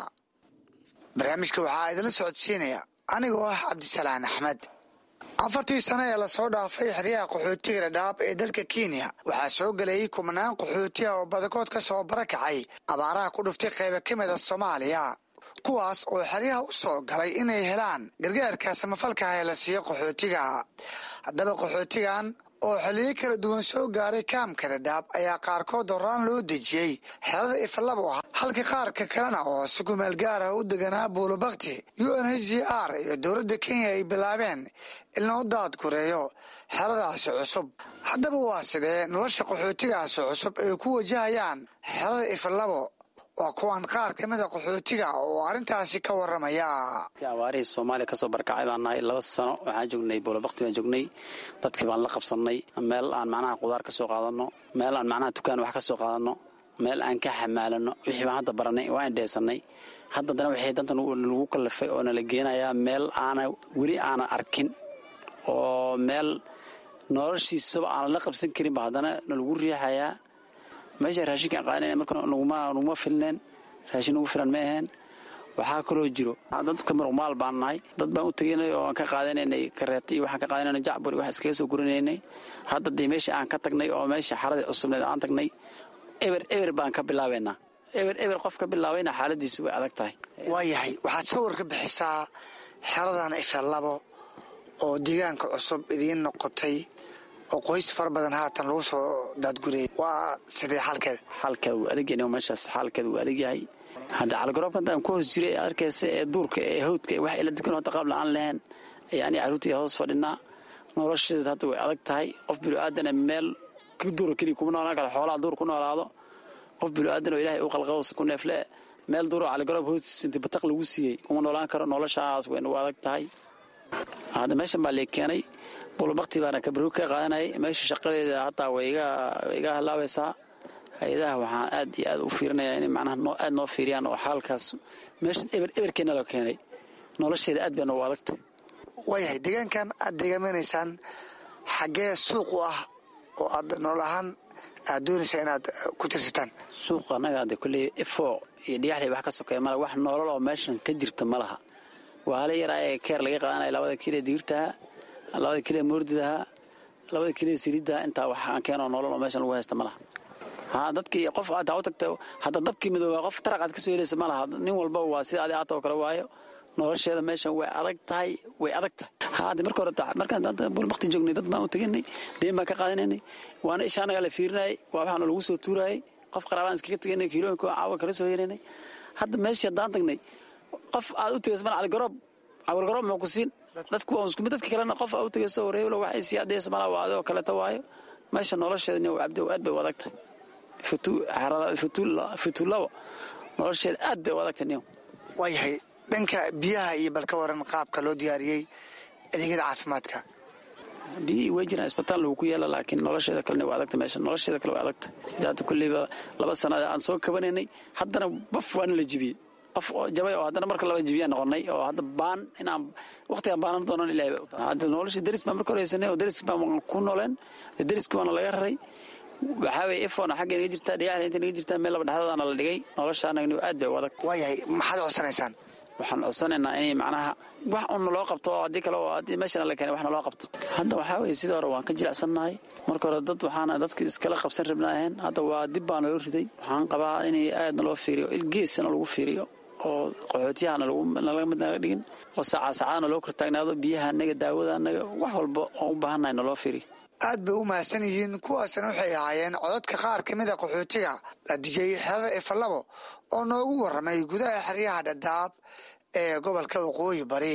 barnaamijka waxaa idinla socodsiinaya anigoo ah cabdisalaan axmed afartii sano ee lasoo dhaafay xeryaha qaxootiga dhadhaab ee dalka kenya waxaa soo gelayay kumanaan qaxootiha oo badakood ka soo barakacay abaaraha ku dhuftay qayba ka mida soomaaliya kuwaas oo xeryaha u soo galay inay helaan gargaarka samafalkaah ee la siiyo qaxootiga haddaba qaxootigan oo xilliyo kala duwan soo gaaray kaamka dhadhaab ayaa qaarkood horaan loo dejiyey xerada ifalabo ah halka qaarka kalena oo si kumeel gaar ah u deganaa buulobakti u n h c r iyo dowladda kenya ay bilaabeen in loo daadgureeyo xeradaasi cusub haddaba waa sidee nolosha qaxootigaasi cusub ay ku wajahayaan xerada ifalabo waa kuwan qaar ka mida qaxootiga oo arrintaasi ka waramaya abaarihii soomaaliya kasoo barkacay baan nahay laba sano waxaan joognay buulabakti baan joognay dadkii baan la qabsannay meel aan macnaha qudaar ka soo qaadanno meel aan macnaha dukaan wax ka soo qaadanno meel aan ka xamaalanno wixii baan hadda baranay waa indheesannay haddadana waxay danta lagu kallifay oo nala geenayaa meel aana weli aanan arkin oo meel noloshiisaba aanan la qabsan karinba haddana nalagu riixayaa meesha raashinkaan qaadanayna marka naguma filneen raashin nagu filan ma aheen waxaa kaloo jiro dadka muruqmaal baan nahay dad baan u tegaynay oo aan ka qaadanaynay kareeto iyo waxaan ka qaadanayna jacbur iyo wax iskaga soo gurinaynay hadda dee meesha aan ka tagnay oo meesha xaradii cusubneed aan tagnay eber eber baan ka bilaabaynaa eber eber qof ka bilaabayna xaaladiisu way adag tahay waayahay waxaad sawir ka bixisaa xeradan ifalabo oo deegaanka cusub idiin noqotay oo qoys fara badan haatan lagu soo daadguriyay waa sidee xalkeeda xalkeeda wuu adagyahay meeshaas xaalkeeda wuu adagyahay hadda caligaroobka haddaan ku hoos jiray ee arkaysa ee duurka ee hawdka ee wax ila dukan hadda qaab la-aan lahayn ayaa aniga carruurtii hoos fadhinaa nolosheeda hadda way adag tahay qof bilo-aadana meel duura keliya kuma noolaan kara xoolaha duur ku noolaado qof bilo-aadan oo ilaahay u qalqabos ku neefle meel duuro caligoroob hoostiisa inta bataq lagu siiyey kuma noolaan karo noloshaas way nagu adag tahay hadda meeshan baa lee keenay bulbakti baana kabaro ka qaadanayay meesha shaqadeeda hataa way iga halaabaysaa hay-adaha waxaan aad iyo aad u fiirinaya inay macnaha aad noo fiiriyaan oo xaalkaas meeshan eber eberkeena la keenay nolosheeda aad bay noogu adagta waayahay deegaankan aad deegaamanaysaan xaggee suuq u ah oo aad nool ahaan aad doonaysaa inaad ku tirsataan suuqa annaga de kolley ifo iyo dhigaxley wax ka sokeeya mala wax noolal oo meeshan ka jirta ma laha waa hala yaraa ee keer laga qaadanaya labada kilee digirtaha labada kilee moordidaha labada kilee siridaha intaa wax aan keenoo noolal oo meeshan lagu haysta ma laha ha dadkii qof aad u tagta hadda dabkii midooba qof taraq aad ka soo helaysa ma laha nin walba waa sida adi aata oo kale waayo nolosheeda meeshan way adag tahay way adag tahay hade marka hore markaan bulbakti joognay dad baan u teganay deen baan ka qaadanaynay waana isha annagaa la fiirinayay waa waxaana lagu soo tuurayay qof qaraabaan iskaga tegaynay kiilooyinka caawa kala soo helaynay hadda meeshii haddaan tagnay qof aad u tegaysa mana caligoroob caligoroob muxuu ku siin dadku waa isku mid dadka kalena qof aad u tegaysa wareeblo waxay sii adaysa malaa waa adoo kaleeto waayo meesha nolosheeda nin cabdi aad bay u adag tahay futuulaba nolosheeda aad bay u adag tahay nin waayahay dhanka biyaha iyo balka waran qaabka loo diyaariyey adeegyada caafimaadka biyihii way jiraan isbitaal lagu ku yaala laakiin nolosheeda kalena waa adagta meesha nolosheeda kale waa adagta sida hadda kulleyba laba sanad aan soo kabanaynay haddana baf waana la jibiyey qof oo jabay oo haddana marka laba jibiyaan noqonay oo hadda baan inaan waqtigaan baanan doonan ilahay bay u tahay hadda nolosha deris baan marka horeysanay oo deris baan ku nooleen deriski waana laga raray waxaa weye ifon xagga naga jirtaa dhigaxda inta naga jirtaa meel laba dhexdoodaana la dhigay nolosha anagni aad bay u adag waayahay maxaad codsanaysaan waxaan codsanaynaa inay macnaha wax un naloo qabto oo haddii kale oo haddii meeshana la keenay wax naloo qabto hadda waxaa weye sidii hore waan ka jilicsannahay marka hore dad waxaana dadki iskala qabsan rabna ahayn hadda waa dib baa naloo riday waxaan qabaa inay aad naloo fiiriyo geesana lagu fiiriyo oo qaxootiyahana nalaga mid naga dhigin oo saacaa saacadana loo kortaagnaado biyaha anaga daawada anaga wax walba oon u baahannahay naloo fiiriyo aad bay u mahadsan yihiin kuwaasna waxay ahaayeen cododka qaar ka mid a qaxootiga la dijay xerada ifalabo oo noogu warramay gudaha xeryaha dhadhaab ee gobolka waqooyi bari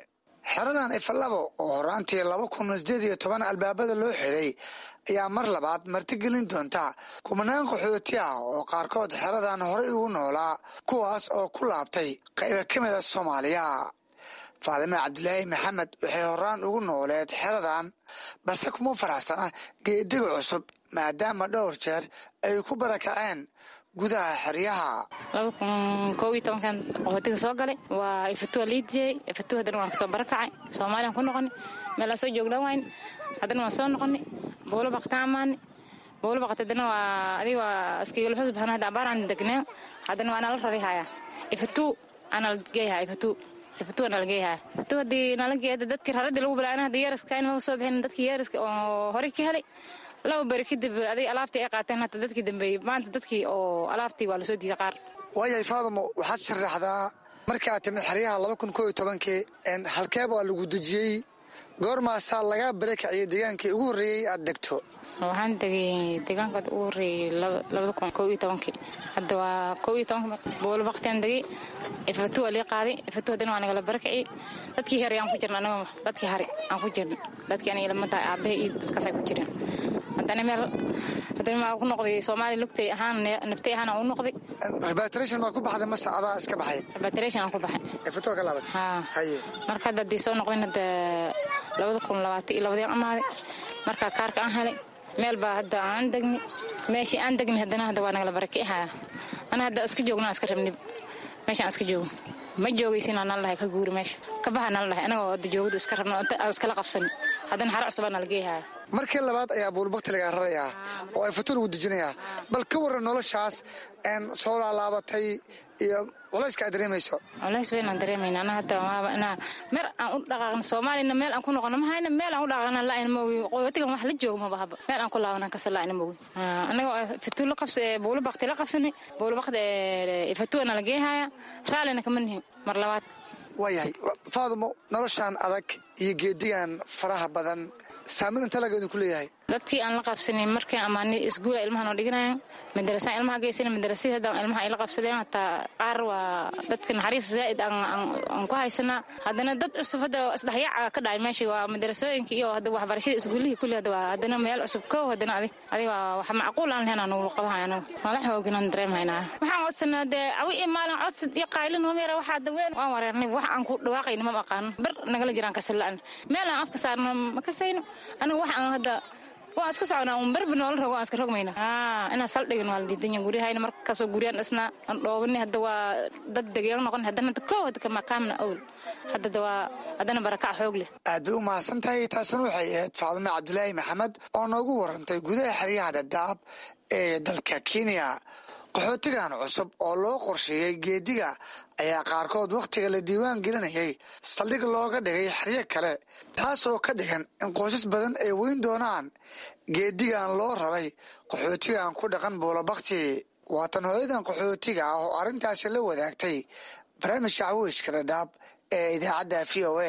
xeradan ifalabo oo horaantii laba kun sideed iyo toban albaabada loo xiray ayaa mar labaad martigelin doonta kumanaan qaxooti ah oo qaarkood xeradan horey ugu noolaa kuwaas oo ku laabtay qayba ka mida soomaaliya faadime cabdilaahi maxamed waxay horaan ugu nooleed xeradan balse kuma faraxsana geediga cusub maadaama dhowr jeer ay ku barakaceen gudaha xeryaha laba kun koob iyo tobankan qaxootiga soo galay waa ifatuwa liidiyey ifatu haddana waan kasoo barakacay soomaaliyaan ku noqonay meelaa soo joogdhan wayn haddana waan soo noqonay bowlo baqtaan amaani bowlo baqat haddana waa adiga waa iskigala xusub hana hadda abaaraan degneen haddana waa nala rari hayaa ifatu anala geeyahaa ifatu ifatu nala geeyahaa ifatu haddii nala geeya dadkii raradii lagu bilaana hadda yeeraska inma soo bixin dadkii yeeraska oo horey ka helay laba beri kadib aday alaabtii ay qaateen hata dadkii dambeeyey maanta dadkii oo alaabtii waa lasoo diiday qaar waayahay faadamo waxaad sharaxdaa markaa timid xeryaha laba kun koo iyo tobankii halkeeb waa lagu dejiyey goormaasaa lagaa barakaciyey deegaankii ugu horreeyey aad degto waxaan degay deegaankaad ugu horreeyey labada kun koo iyo tobankii hadda waa koo iyo tobanka boolo baktiaan degay ifatu waa lii qaaday ifatu haddana waa nagala barakaciyey dadkii hari aan ku jirna anaga dadkii hari aan ku jirna dadkii aniga lama tahay aabahe iyo dadkaasay ku jireen haddana meel haddana maa ku noqday soomaaliya lugtay ahaan naftay ahaan aan u noqday rebatration maa ku baxday mase adaa iska baxay rebatration aan ku baxay ifatu ka laabatay haa haye marka hadda haddii soo noqdeen hadda labada kun labaatan iyo labadii amaaday markaa kaarka aan helay meel baa hadda aan degni meeshii aan degni haddana hadda waa nagala barakicihaya ana hadda iska joogna iska rabni meeshaan iska joogo ma joogaysinaa nala dhahay ka guuri meesha ka baxa nala dhahay anagoo hadda joogada iska rabno aan iskala qabsani haddana xara cusubaa nala geeyhaya markii labaad ayaa buulbakti lagaa rarayaa oo ay fatu lagu dejinayaa bal ka warran noloshaas soo laalaabatay iyo culayska aad dareemayso culays weyn aan dareemayna ana hadda waaba inaa meer aan u dhaqaaqno soomaaliyana meel aan ku noqono ma hayna meel aan u dhaqaaqna la'ayna ma ogi qoyotigan wax la joogo maba haba meel aan ku laabanan kasa la'ayna ma ogi anagoo fatu la qabsa buulo bakti la qabsanay buulo bakti fatuana la geehaya raallina kama nihin mar labaad waayahay faadumo noloshaan adag iyo geedigan faraha badan saamayn inta lageedu ku leeyahay dadkii aan la qabsanin markii amaani isguula ilmaha noo dhiganayan madarasaan ilmaha geysana madarasada hadda ilmaha ay la qabsadeen hataa qaar waa dadka naxariis zaa'id aan ku haysanaa haddana dad cusub hadda isdhexyaaca ka dhacay meeshii waa madarasooyinka iyo hadda waxbarashada isguulihii kulli hadda waa haddana meel cusub kow haddana adig adig waa wax macquul aan lahayn aan nugu qabahay anagu mala xoogin aan dareemhaynaa waxaan codsanaa dee awi iyo maalin codsad iyo qaylin homeera waxaa daween waan wareernay wax aan ku dhawaaqayna ma aqaano bar nagala jiraan kasala'an meel aan afka saarno ma kasayno anigu wax aan hadda waan iska soconaa un berba noola rogo aan iska rogmayna inaan saldhigin waa la diidanya guryahayna markasoo guryaan dhisnaa aan dhoobani hadda waa dad degeeno noqon haddana hadda kow hadda kamakaamna owl hadda waa haddana barakac xoog leh aad bay u mahadsan tahay taasina waxay ahayd faadime cabdilaahi maxamed oo noogu warantay gudaha xeryaha dhadhaab ee dalka kenya qaxootigan cusub oo loo qorsheeyey geediga ayaa qaarkood wakhtiga la diiwaan gelinayay saldhig looga dhigay xeryo kale taas oo ka dhigan in qoysas badan ay weyn doonaan geedigan loo raray qaxootigan ku dhaqan buulabakti waatan hooyadan qaxootiga ah oo arrintaasi la wadaagtay barnaamijka cawiishka dhadhaab ee idaacadda v o a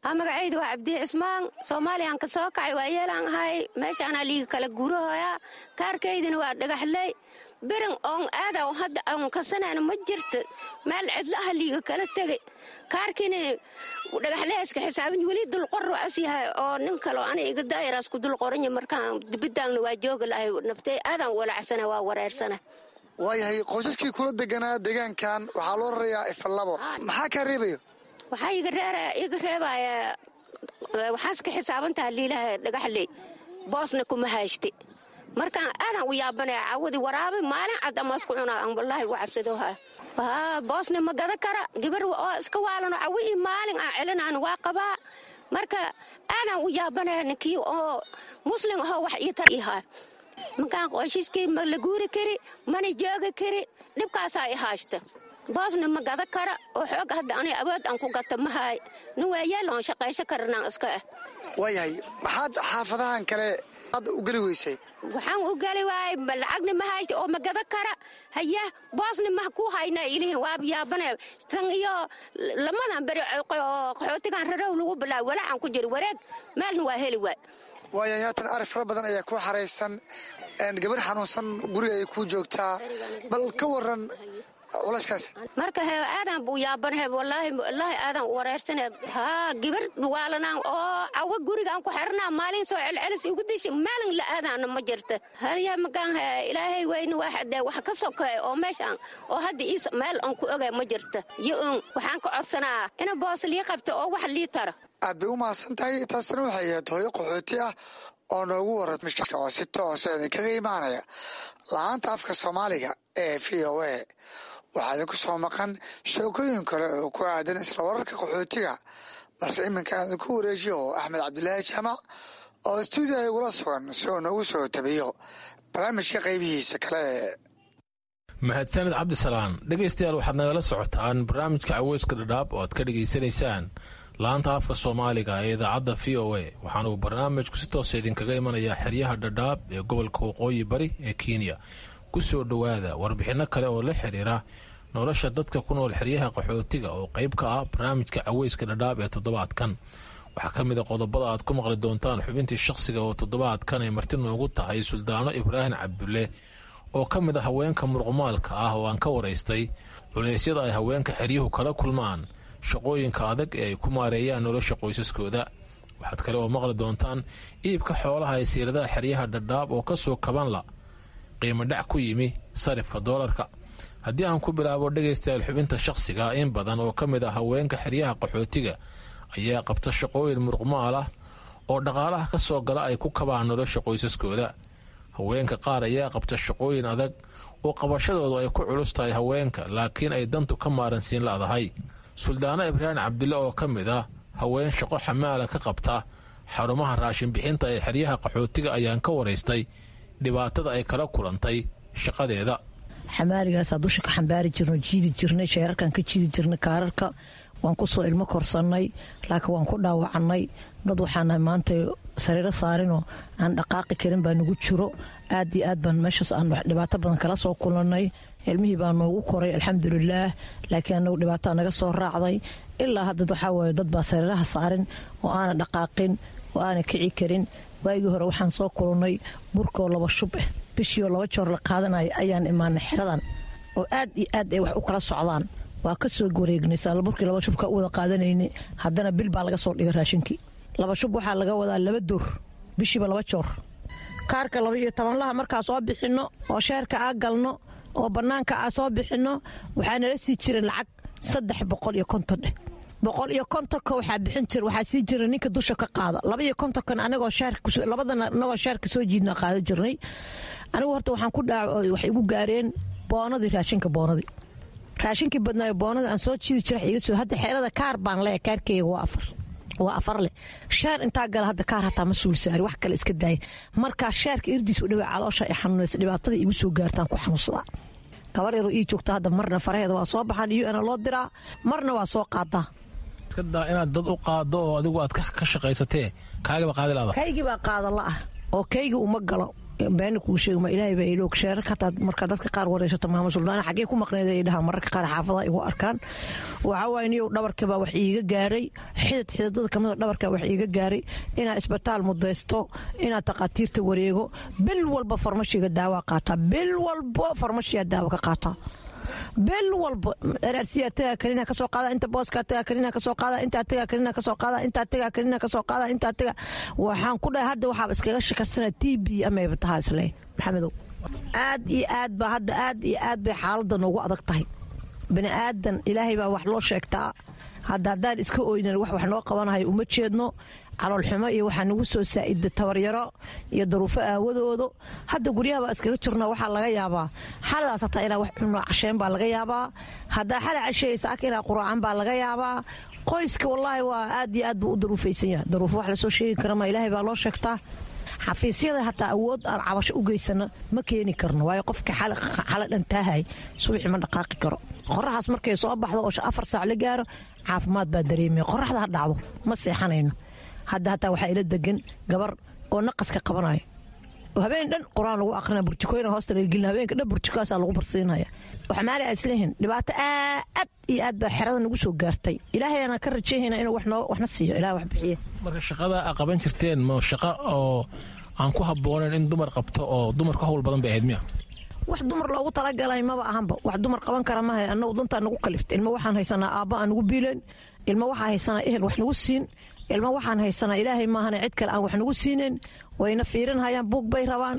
magacayda waa cabdi cismaan soomaaliyan ka soo kacay waa yeelaan ahay meeshaanaa liiga kala guurahoyaa kaarkaydina waa dhagaxley birin oon aada hadda aan kasanayna ma jirta meel cidlaha liiga kala tegay kaarkiina dhagaxleyska xisaabin weli dulqor as yahay oo nin kaleo ana iga daayaraas ku dulqoranya markaan dibidaangna waa jooga lahay nabtay aadaan walacsana waa wareersana waayahay qoysaskii kula deganaa deegaankan waxaa loo rarayaa ifalabo maxaa kaa reebayo waxaa iga reebaya waxaas ka xisaabantaha liilaha dhagaxley boosna kuma hayste markaan aadaan u yaabanaya cawadi waraabay maalin cad amaasku cunaa aan wallaahi ugu cabsadoha boosna ma gada kara gabar oo iska waalano cawihii maalin aan celinaan waa qabaa marka aadaan u yaabanaya ninkii oo muslim ahoo wax ii tar ihaa markaan qoyshiskii ma la guuri kari mana joogi kari dhibkaasaa i haashta boosna ma gada kara oo xoog hadda ani awood aan ku gata mahaay nin waayeeloon shaqaysho karanaan iska ah waayahay maxaad xaafadahan kale aad u geli weysay waxaan u geli waayay lacagna ma haysta oo ma gada kara haya boosna ma ku hayna ilihin waab yaabane tan iyo lamadan beri oo qaxootigan rarow lagu bilaabo walaacan ku jira wareeg meelna waa heli waay waayahay haatan ari fara badan ayaa ku xaraysan gabar xanuunsan guriga ay ku joogtaa bal ka waran marka he aadaan buu yaabanhe wallaahi wallaahi aadaan u wareersane haa gabar waalanaan oo cawo gurigaan ku xirnaa maalin soo celcelis igu dishi maalin la aadaana ma jirta harya magaan he ilaahay weyne waxadee wax ka sokeey oo meeshaan oo hadda iis meel aan ku ogay ma jirta yo un waxaan ka codsanaa ina boos lii qabta oo wax lii tara aad bay u mahadsan tahay taasina waxay ahayd hooyo qaxooti ah oo noogu waran mishka oo si toosa idinkaga imaanaya la-aanta afka soomaaliga ee v o a waxaa idinku soo maqan sheekooyin kale oo ku aadan isla wararka qaxootiga balse iminka aan idinku wareejiyo axmed cabdulaahi jaamac oo stuudiyaha igula sugan si uu noogu soo tabiyo barnaamijka qaybihiisa kale mahadsaned cabdisalaan dhegaystayaal waxaad nagala socotaan barnaamijka caweyska dhadhaab oo aad ka dhegaysanaysaan laanta afka soomaaliga ee idaacadda v o a waxaanuu barnaamijku si toosa idinkaga imanayaa xeryaha dhadhaab ee gobolka waqooyi bari ee kenya ku soo dhowaada warbixinno kale oo la xiriira nolosha dadka ku nool xeryaha qaxootiga oo qayb ka ah barnaamijka caweyska dhadhaab ee toddobaadkan waxaa ka mid a qodobada aad ku maqli doontaan xubintii shakhsiga oo toddobaadkan ay marti noogu tahay suldaano ibraahim cabdulle oo ka mid a haweenka muruqmaalka ah oo aan ka waraystay culeysyada ay haweenka xeryuhu kala kulmaan shaqooyinka adag ee ay ku maareeyaan nolosha qoysaskooda waxaad kale oo maqli doontaan iibka xoolaha ee siiradaha xeryaha dhadhaab oo kasoo kabanla qiimo dhac ku yimi sarifka doolarka haddii aan ku bilaabo dhegaystayaal xubinta shakhsiga in badan oo ka mid ah haweenka xeryaha qaxootiga ayaa qabta shaqooyin muruqmaal ah oo dhaqaalaha ka soo gala ay ku kabaan nolosha qoysaskooda haweenka qaar ayaa qabta shaqooyin adag oo qabashadoodu ay ku culus tahay haweenka laakiin ay dantu ka maaransiin la'dahay suldaano ibraahim cabdille oo ka mid ah haween shaqo xamaala ka qabta xarumaha raashinbixinta ee xeryaha qaxootiga ayaan ka waraystay dhibaatada ay kala kulantay shaqadeeda xamaaligaasaa dusha ka xambaari jirno jiidi jirnay sheerarkan ka jiidi jirnay kaararka waan kusoo ilmo korsannay laakiin waan ku dhaawacannay dad waxaana maanta sariiro saarinoo aan dhaqaaqi karin baa nagu jiro aad iyo aad baan meeshaas aan dhibaato badan kala soo kulannay ilmihii baa noogu koray alxamdulilaah laakiin anagu dhibaataa naga soo raacday ilaa hadda waxaa waaye dad baa sariiraha saarin oo aana dhaqaaqin oo aana kici karin waagii hore waxaan soo kulannay burkoo laba shub ah bishiioo laba joor la qaadanaya ayaan imaanay xeradan oo aad iyo aad ay wax u kala socdaan waa ka soo wareegnay saalaburkii laba shubka u wada qaadanayna haddana bil baa laga soo dhigay raashinkii laba shub waxaa laga wadaa laba door bishiiba laba joor kaarka laba iyo tobanlaha markaa soo bixinno oo sheerka aa galno oo bannaanka aa soo bixinno waxaa nala sii jiray lacag saddex boqol iyo konton dheh boqol iyo kontonka waxaa bixin jira waxaa sii jira ninka dusha ka qaada laba iyo kontonkan anagoo labadana anagoo sheerka soo jiidna qaadan jirnay anigu horta waxaan ku dhaac waxay igu gaareen boonadii raashinka boonadii raashinkii badnaayo boonada aan soo jiidi jira iga soo hadda xeerada kaar baan leeya kaarkeyga waa afar waa afar leh sheer intaa gala hadda kaar hataa ma suul saari wax kale iska daaya markaa sheerka irdiis u dhawaa caloosha ay xanuunaysa dhibaatada igu soo gaartaan ku xanuunsadaa gabar yaroo ii joogta hadda marna faraheeda waa soo baxaan iyo ana loo diraa marna waa soo qaadaa iskadaa inaad dad u qaado oo adigu aad ka shaqaysatee kaagaba qaadi lada kaygii baa qaada la ah oo kaygii uma galo beena kuu sheegma ilaahay baa iloog sheerarka hataa markaa dadka qaar wareysata maama suldaana xaggee ku maqneed ay dhahaa mararka qaar xaafadaha igu arkaan waxaa waaye niyow dhabarka baa wax iiga gaaray xidid xididada kamida dhabarka wax iiga gaaray inaa isbitaal mudaysto inaa takhaatiirta wareego bil walba farmashiga daawa qaataa bil walba farmashiga daawa ka qaataa bil walba araarsiyaa tagaa kalina kasoo qaada inta booskaa tagaa kalina kasoo qaada intaa tagaa kalina kasoo qaada intaa tagaa kalina kasoo qaada intaa tagaa waxaan ku dhahay hadda waxaaba iskaga shakasana t b amayba tahaa isle maxamedow aad iyo aad baa hadda aad iyo aad bay xaaladda noogu adag tahay bini aadan ilaahay baa wax loo sheegtaa hadda haddaan iska oynan wax wax noo qabanahay uma jeedno caloolxumo iyo waxaa nagu soo saa'ida tabaryaro iyo daruufo aawadoodo hadda guryaha baa iskaga jirna waxaa laga yaabaa xaladaas hataa inaa wax cunno casheen baa laga yaabaa haddaa xala casheysa ak inaa quraacan baa laga yaabaa qoyska wallaahi waa aad iyo aad buu u daruufaysan yahay daruufo wax lasoo sheegi karama ilaahay baa loo sheegtaa xafiisyada hataa awood aan cabasho u geysano ma keeni karno waayo qofka xala dhantaahay subaxi ma dhaqaaqi karo qoraxaas markay soo baxdo oo afar saac la gaaro caafimaad baa dareemaya qoraxda ha dhacdo ma seexanayno hadda hataa waxaa ila degan gabar oo naqaska qabanayo oo habeen dhan qur-aan lagu aqrina burjikooyina hoosta laga gelina habeenka dhan burjikaasaa lagu barsiinaya waxa maali a isleeyihin dhibaato aad iyo aad baa xerada nagu soo gaartay ilaahayana ka rajayhayna inuu waxna siiyo ilaah wax bixiye marka shaqada a qaban jirteen ma shaqo oo aan ku habboonayn in dumar qabto oo dumar ka howl badan bay ahayd miya wax dumar loogu talagalay maba ahanba wax dumar qaban kara maha anagu dantaa nagu kalifta ilma waxaan haysanaa aabba aan nagu biileen ilma waxaa haysanaa ehel wax nagu siin ilma waxaan haysanaa ilaahay maahana cid kale aan wax nagu siinayn wayna fiirinhayaan buug bay rabaan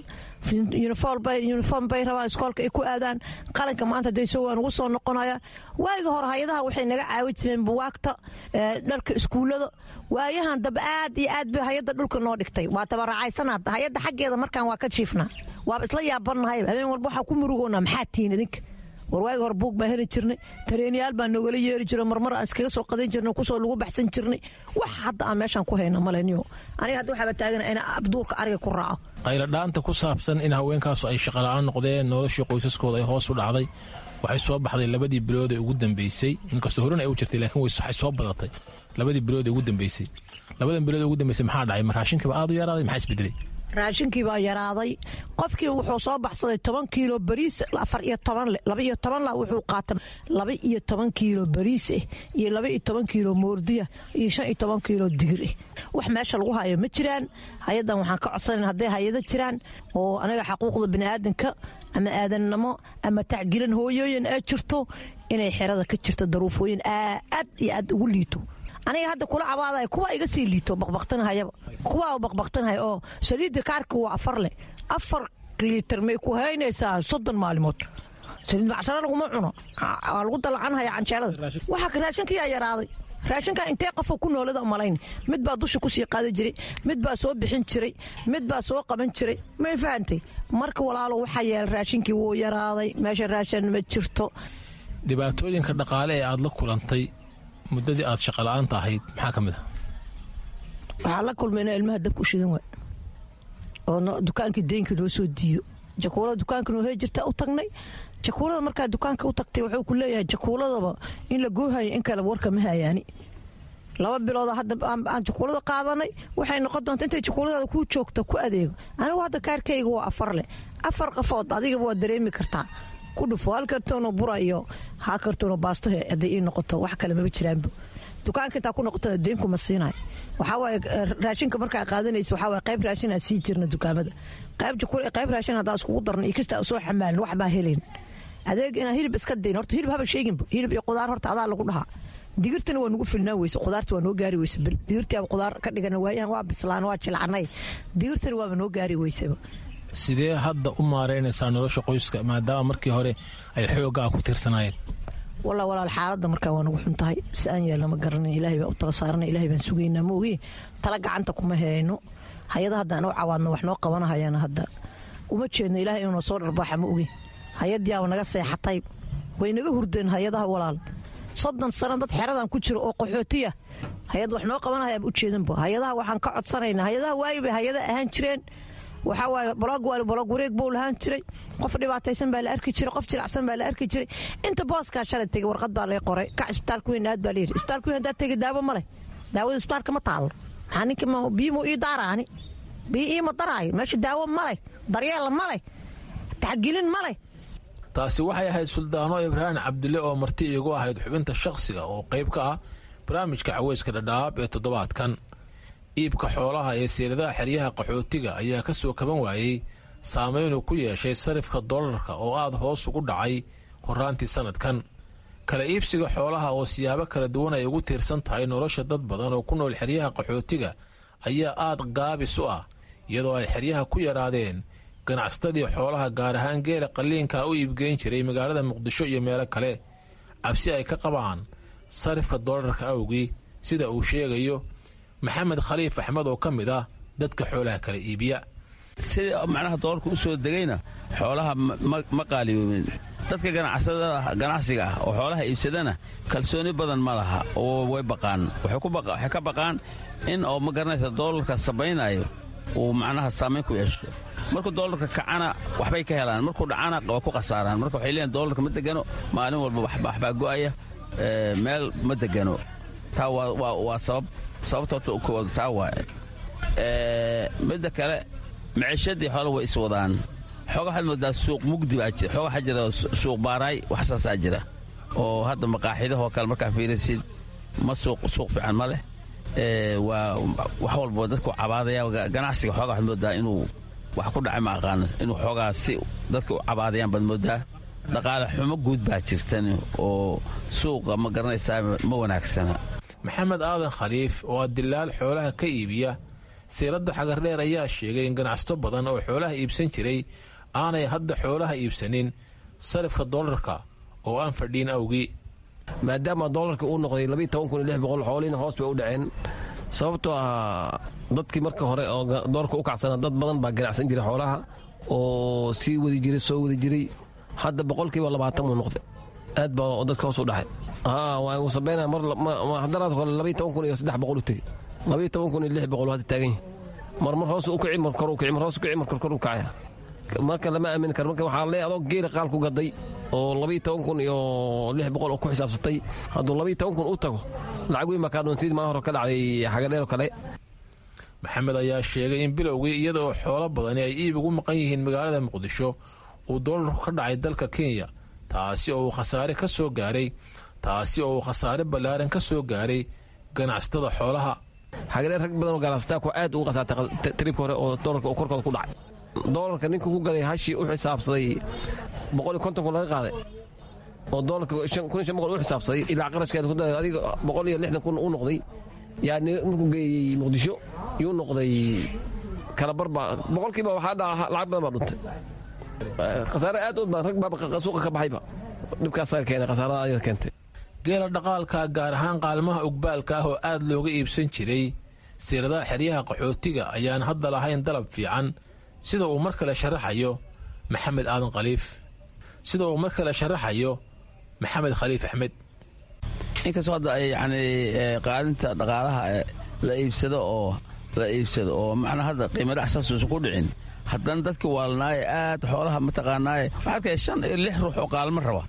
uniform bay rabaan iskoolka ay ku aadaan qalinka maanta dayso waa nagu soo noqonayaan waayiga hore hay-adaha waxay naga caawi jireen buwaagta dharka iskuullada waayahan dab aad iyo aad bay hay-adda dhulka noo dhigtay waa tabaracaysanaad hay-adda xaggeeda markaan waa ka jiifnaa waaba isla yaabannahay habeen walba waxaa ku murugoonaa maxaa tihiin idinka war waagi hore buug baa heli jirnay tareenyaal baa noogala yeeri jiro marmar aan iskaga soo qadan jirnay kusoo lagu baxsan jirnay wax hadda aan meeshaan ku hayna maleniyo aniga hadda waxaaba taagana ina abduurka ariga ku raaco qayladhaanta ku saabsan in haweenkaasu ay shaqala'aan noqdeen noloshii qoysaskooda ay hoos u dhacday waxay soo baxday labadii bilood ee ugu dambeysay inkastoo horena ay u jirtay laakiin waxay soo badatay labadii bilood ee ugu dambeysay labadan bilood ee ugu dambeysay maxaa dhacay ma raashinkiiba aad u yaraaday maxaa isbedelay raashinkii baa yaraaday qofkii wuxuu soo baxsaday toban kiilo bariis afar iyo toban le laba iyo toban la wuxuu qaatay laba iyo toban kiilo bariis eh iyo laba iyo toban kiilo moordiya iyo shan iyo toban kiilo digir eh wax meesha lagu hayo ma jiraan hay-addan waxaan ka codsanayn hadday hay-ado jiraan oo anaga xaquuqda biniaadanka ama aadannimo ama tacgilan hooyooyin ee jirto inay xerada ka jirto daruufooyin aad iyo aad ugu liito aniga hadda kula cabaadaya kuwa iga sii liito baqbaqtanhayaba kuwa baqbaqtanhaya oo saliidda kaarka waa afar leh afar liitar may ku haynaysaa soddon maalimood saliid macsaro laguma cuno waa lagu dalacanhaya canjeelada waxaa raashinkiyaa yaraaday raashinkan intee qofoo ku noolada malayn mid baa dusha kusii qaadi jiray mid baa soo bixin jiray mid baa soo qaban jiray may fahantay marka walaalo waxaa yeela raashinkii wuu yaraaday meesha raashin ma jirto dhibaatooyinka dhaqaale ee aada la kulantay muddadii aad shaqala'aanta ahayd maxaa ka mid ah waxaan la kulmayna ilmaha dabka u shidan waay oo dukaankii deynka noo soo diido jakuulada dukaanka noo hee jirta u tagnay jakuulada markaa dukaanka u tagtay wuxuu ku leeyahay jakuuladaba in la goohayo in kale warka ma hayaani laba bilooda hadda aan jakuulada qaadanay waxay noqon doonta intay jakuuladaada ku joogto ku adeego anigu hadda kaarkayga waa afar leh afar qafood adigaba waa dareemi kartaa ku dhufo hal kartoonoo bura iyo haa kartoonoo baasto hadday ii noqoto wax kale maba jiraanba dukaanka intaa ku noqotona deenkuma siinayo waxaa waaye raashinka markaa qaadanaysa waxaa waaye qayb raashin aan sii jirna dukaamada qayb jakul qayb raashin haddaan iskugu darna iyo kasta soo xamaalin wax baa helayn adeeg inaan hilib iska dayn horta hilib haba sheeginba hilib iyo qudaar horta adaa lagu dhahaa digirtana waa nagu filnaan weyse qudaarta waa noo gaari weyse digirtiaba qudaar ka dhigana waayahan waa bislaan waa jilcanay digirtana waaba noo gaari weyseba sidee hadda u maareynaysaa nolosha qoyska maadaama markii hore ay xooggaa ku tirsanaayeen walla walaal xaaladda markaa waa nagu xun tahay si aan yeelna ma garanay ilaahay baa u tala saarana ilahay baan sugaynaa ma ogi tala gacanta kuma hayno hay-ada haddaan u cawaadno wax noo qabanahayana hadda uma jeedno ilahay inuu soo dharbaaxa ma ogi hay-addiyaaba naga seexatay way naga hurdeen hay-adaha walaal soddon sano dad xeradan ku jiro oo qaxootiya hay-ad wax noo qabanahayaaba u jeedanba hay-adaha waxaan ka codsanaynaa hay-adaha waayi bay hay-ada ahaan jireen waxaa waaye bolog waali bolog wareeg buu lahaan jiray qof dhibaataysan baa la arki jiray qof jilacsan baa la arki jiray inta booskaa shalay tegey warqad baa lay qoray kac isbitaalka weyn aad baa layidhi isbitaalka weyn haddaad tegey daawo ma leh daawada isbitaalka ma taalo maxaa ninka biyo muu ii daaraani bii iima daraayo meesha daawo ma leh daryeel ma leh taxgelin ma leh taasi waxay ahayd suldaano ibraahim cabdille oo marti iigu ahayd xubinta shakhsiga oo qayb ka ah barnaamijka caweyska dhadhaab ee toddobaadkan iibka xoolaha ee seeladaha xeryaha qaxootiga ayaa ka soo kaban waayey saameynuu ku yeeshay sarifka dollarka oo aad hoos ugu dhacay horaantii sannadkan kala iibsiga xoolaha oo siyaabo kala duwan ay ugu tiirsan tahay nolosha dad badan oo ku nool xeryaha qaxootiga ayaa aad gaabis u ah iyadoo ay xeryaha ku yaraadeen ganacsatadii xoolaha gaar ahaan geela qalliinka u iibgeyn jiray magaalada muqdisho iyo meelo kale cabsi ay ka qabaan sarifka dollarka awgii sida uu sheegayo maxamed khaliif axmed oo ka mid ah dadka xoolaha kala iibiya sida macnaha doolarka u soo degayna xoolaha ma qaaliyoobin dadka ganacsiga ah oo xoolaha iibsadana kalsooni badan ma laha oo way baqaan waxay ka baqaan in oo ma garanaysa doolarka sabaynayo uu macnaha saamayn ku yeesho markuu doolarka kacana waxbay ka helaan markuu dhacana waa ku khasaaraan marka waxay leeyiin doolarka ma degano maalin walba waxbaa go'aya meel ma degano taa waa sabab sababta taa waaye midda kale maciishadii xoole way iswadaan xooga waxaad moodaa suuq mugdi baa jira xooga waxaa jira suuq baaraay wax saasaa jira oo hadda maqaaxidahoo kale markaa fiirisid ma suuq suuq fiican ma leh waa wax walba dadku cabaadaya ganacsiga xooga waxaad moodaa inuu wax ku dhacay ma aqaano inuu xoogaa si dadka u cabaadayaan baad moodaa dhaqaale xumo guud baa jirtan oo suuqa ma garanaysaa ma wanaagsana maxamed aadan khaliif oo ah dilaal xoolaha ka iibiya siiradda xagardheer ayaa sheegay in ganacsato badan oo xoolaha iibsan jiray aanay hadda xoolaha iibsanin sarifka dollarka oo aan fadhiin awgii maadaama doolarka uu noqday xoolihiina hoos bay u dhaceen sababtoo ah dadkii marka hore oo doolarka u kacsana dad badan baa ganacsan jiray xoolaha oo sii wadi jiray soo wadi jiray hadda boqolkiiba labaatan buu noqday aad baa dadka hoos u dhaxay waa sabayna haddanaad hore labaiy toban kun iyo saddex boqol u tegey labaiy toban kun iyo lix boqol hadda taagan yahay mar mar hoos u kici mar kor u kici mar hoos u kici mar kor kor u kacaya marka lama aamini karo marka waxaa leeyahay adoo geela qaal ku gaday oo labaiy toban kun iyo lix boqol oo ku xisaabsatay hadduu labaiy toban kun u tago lacag weyn baa kaa dhoonsiid maa hore ka dhacday xagadheer oo kale maxamed ayaa sheegay in bilowgii iyada oo xoolo badani ay iib ugu maqan yihiin magaalada muqdisho uu doolarku ka dhacay dalka kenya taasi oo uu khasaare ka soo gaaray taasi oo uu khasaare ballaaran ka soo gaaray ganacsatada xoolaha xagadheer rag badan oo ganacsataa ku aad ugu khasaartay tribka hore oo doolarka oo korkooda ku dhacay doolarka ninka ku gaday hashii u xisaabsaday boqol iyo konton kun laga qaaday oo doolarka kun iyo shan boqol u xisaabsaday ilaa qarashkeeda ku daray adiga boqol iyo lixdan kun u noqday yaa markuu geeyey muqdisho yuu noqday kalabar baa boqolkiiba waxaa dhaca lacag badan baa dhuntay khasaare aad u badan rag baa suuqa ka baxayba dhibkaasaa keenay khasaarada ayada keentay geela dhaqaalka gaar ahaan qaalmaha ugbaalka ah oo aad looga iibsan jiray siiradaha xeryaha qaxootiga ayaan hadda lahayn dalab fiican sida uu mar kale sharaxayo maxamed aadan khaliif sida uu mar kale sharaxayo maxamed khaliif axmed inkastoo hadda ay yacni qaalinta dhaqaalaha la iibsado oo la iibsado oo macnaa hadda qiimo dhac saasuusan ku dhicin haddana dadkii waalnaaye aad xoolaha mataqaanaaye waxaa arkaya shan iyo lix ruux oo qaalmo raba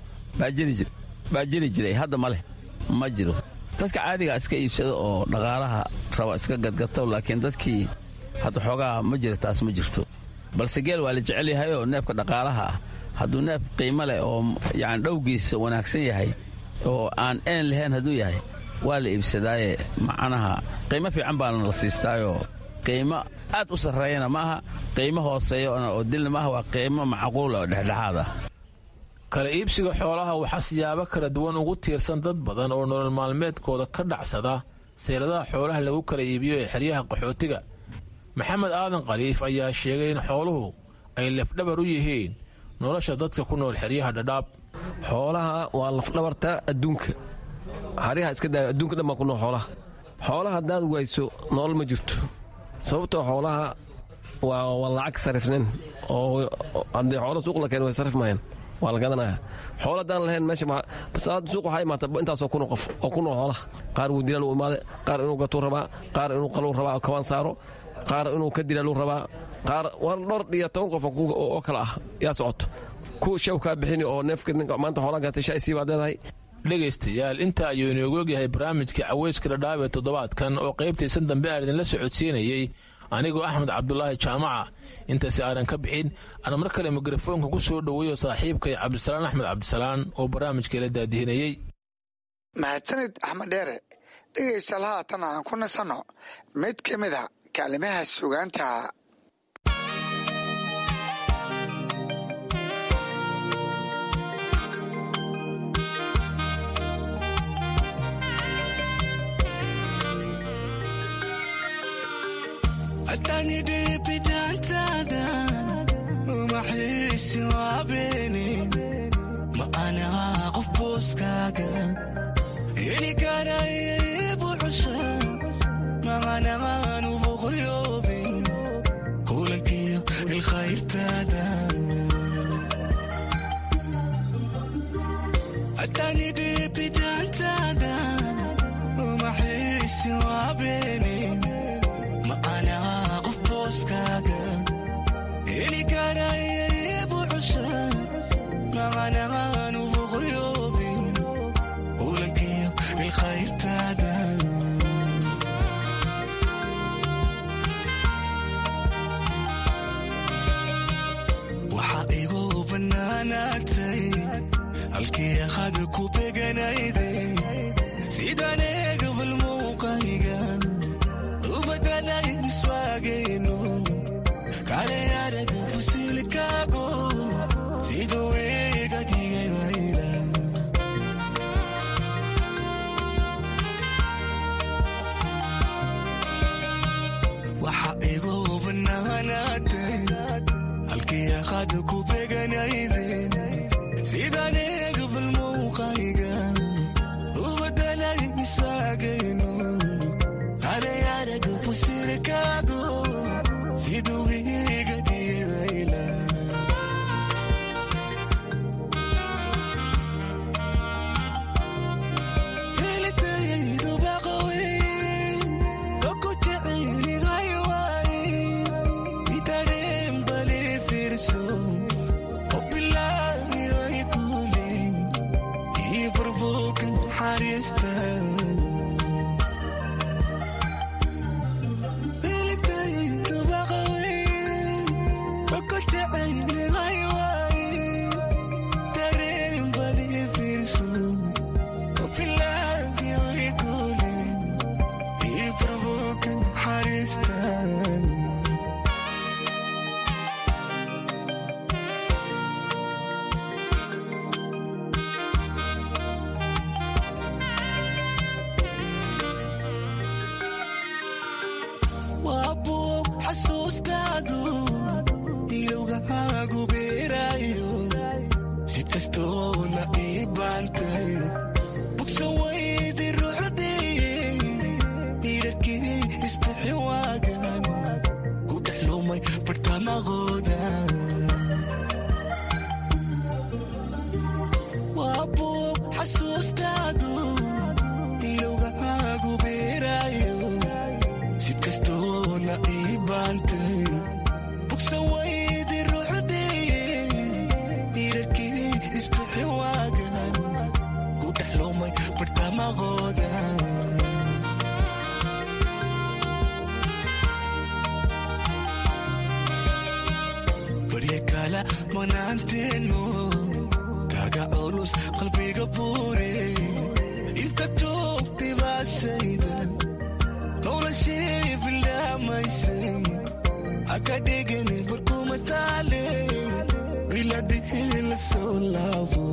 baa jiri jiray hadda ma leh ma jiro dadka caadiga iska iibsado oo dhaqaalaha raba iska gadgato laakiin dadkii hadda xoogaa ma jira taas ma jirto balse geel waa la jecel yahay oo neefka dhaqaalaha ah hadduu neef qiimo leh oo yani dhowgiisa wanaagsan yahay oo aan een lahayn hadduu yahay waa la iibsadaaye macnaha qiimo fiican baana la siistaayoo qiimo aad u sarreeyana ma aha qiimo hooseeyana oo dilna maaha waa qiimo macquula oo dhexdhexaad ah kala iibsiga xoolaha waxaa siyaabo kala duwan ugu tiirsan dad badan oo nolol maalmeedkooda ka dhacsada seeladaha xoolaha lagu kala iibiyo ee xeryaha qaxootiga maxamed aadan khaliif ayaa sheegay in xooluhu ay lafdhabar u yihiin nolosha dadka ku nool xeryaha dhadhaab xoolaha waa lafdhabarta adduunka xaryaha iska daa adduunka dhan baa ku nool xoolaha xoolaha haddaad wayso nolol ma jirto sababtoo xoolaha waa lacag sarifnin oo haddii xoolo suuq la keen way sarif mahayn waa la gadanaya xoolo haddaan lahayn meesha suuq waxaa imaata intaasoo kun qof oo ku nool xoolaha qaar wuu dilaal u imaade qaar inuu gatuu rabaa qaar inuu qaluu rabaa kabaan saaro qaar inuu ka dilaaluu rabaa qaar war dhor iyo toban qof oo kale ah yaa socoto ku shaw kaa bixini oo neefka ninka maanta xoolaa gatay shay sii baad leedahay dhegaystayaal inta ayuu inoogu ogyahay barnaamijka caweyska dhadhaab ee toddobaadkan oo qaybtaysan dambe aan idinla socodsiinayey anigoo axmed cabdulaahi jaamaca intaasi aanan ka bixin aan mar kale mikrofoonka ku soo dhoweeyo saaxiibkay cabdisalaan axmed cabdisalaan oo barnaamijka la daadihinayey mahadsanid axmed dheere dhegaystaal haatan aan ku nasanno mid ka mid a kaalimaha sugaanta أتاني دي بدانتادا وما حيسي وابيني ما أنا أقف بوسكاكا إلي كان يجيب عشا ما أنا نوفو غيوبي كولك الخير تادا أتاني دي بدانتادا وما حيسي وابيني ما أنا أقف بوسكاكا إلي كان يجيب عشا ما أنا نوفو غيوبي ولك الخير تادا وحقيقو بناناتي الكي أخذكو بقنايدي سيداني قبل موقعيقا ubadalay miswaagayno kale araga fusilkaago siduu iga dhigay wayla waxa igu banaanaatay halkii aqaada ku beganayday sidaan eegabal muuqayga ubadalay miswaagayno kale araga fusilkaago siduu iga dhigay wayla helitayaydu baqawey oku jecelihay waay itareen bali fiirso obilaayoy kule ii furbuukan xariista helitayaydu baqawey oku jecelihay waay tareen bali fiirso obilaayoy kule ii furbuukan xariista waa buug xasuustaadu ilowgahaagu beeraayo si kastoo la ii baantay bugsa waydi ruuxdii diirarkii isbixi waagan ku dhex lumay bartamaqooda waa buug xasuustaadu ilowgahaagu beeraayo si kastoo la ii baantay bugsa waydi ruuxdii diirarkii isbixi waagan ku dhex lumay bartamaqooda barya kala manaanteeno kaga culus qalbiga buure inta joogtay baashayda noloshii bilaamaysay haka dhigani barkuma taale biladhihi la soo laabo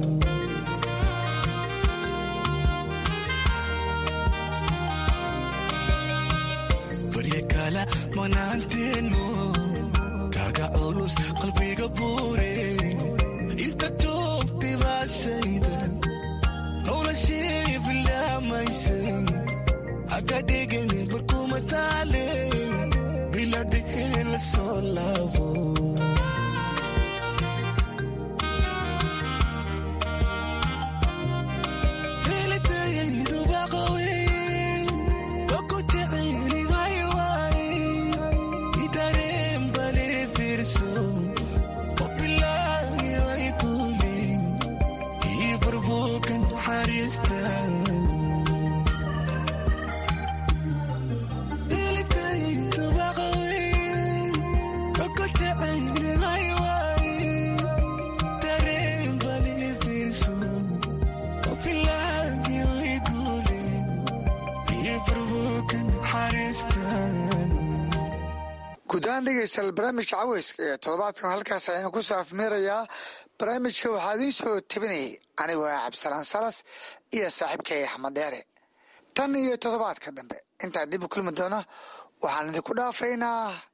barya kala manaanteeno kaga culus qalbiga buure inta joogtay baashayda noloshii bilaamaysay haka dhigani barkuma taale biladhihi la soo laabo helitayaydu baqawey oku jecelihay waay itareen bali fiirso obilaayoy kule ii burbuukan xariista helitayaydu baqawey ahaan dhegeystayaal barnaamijka caweyska ee toddobaadkan halkaas ayaan ku soo afmeerayaa barnaamijka waxaa idiin soo tabinayay anigu ah cabdisalaan salas iyo saaxiibkay axmed deere tan iyo toddobaadka dambe intaa dib u kulmi doona waxaan idinku dhaafaynaa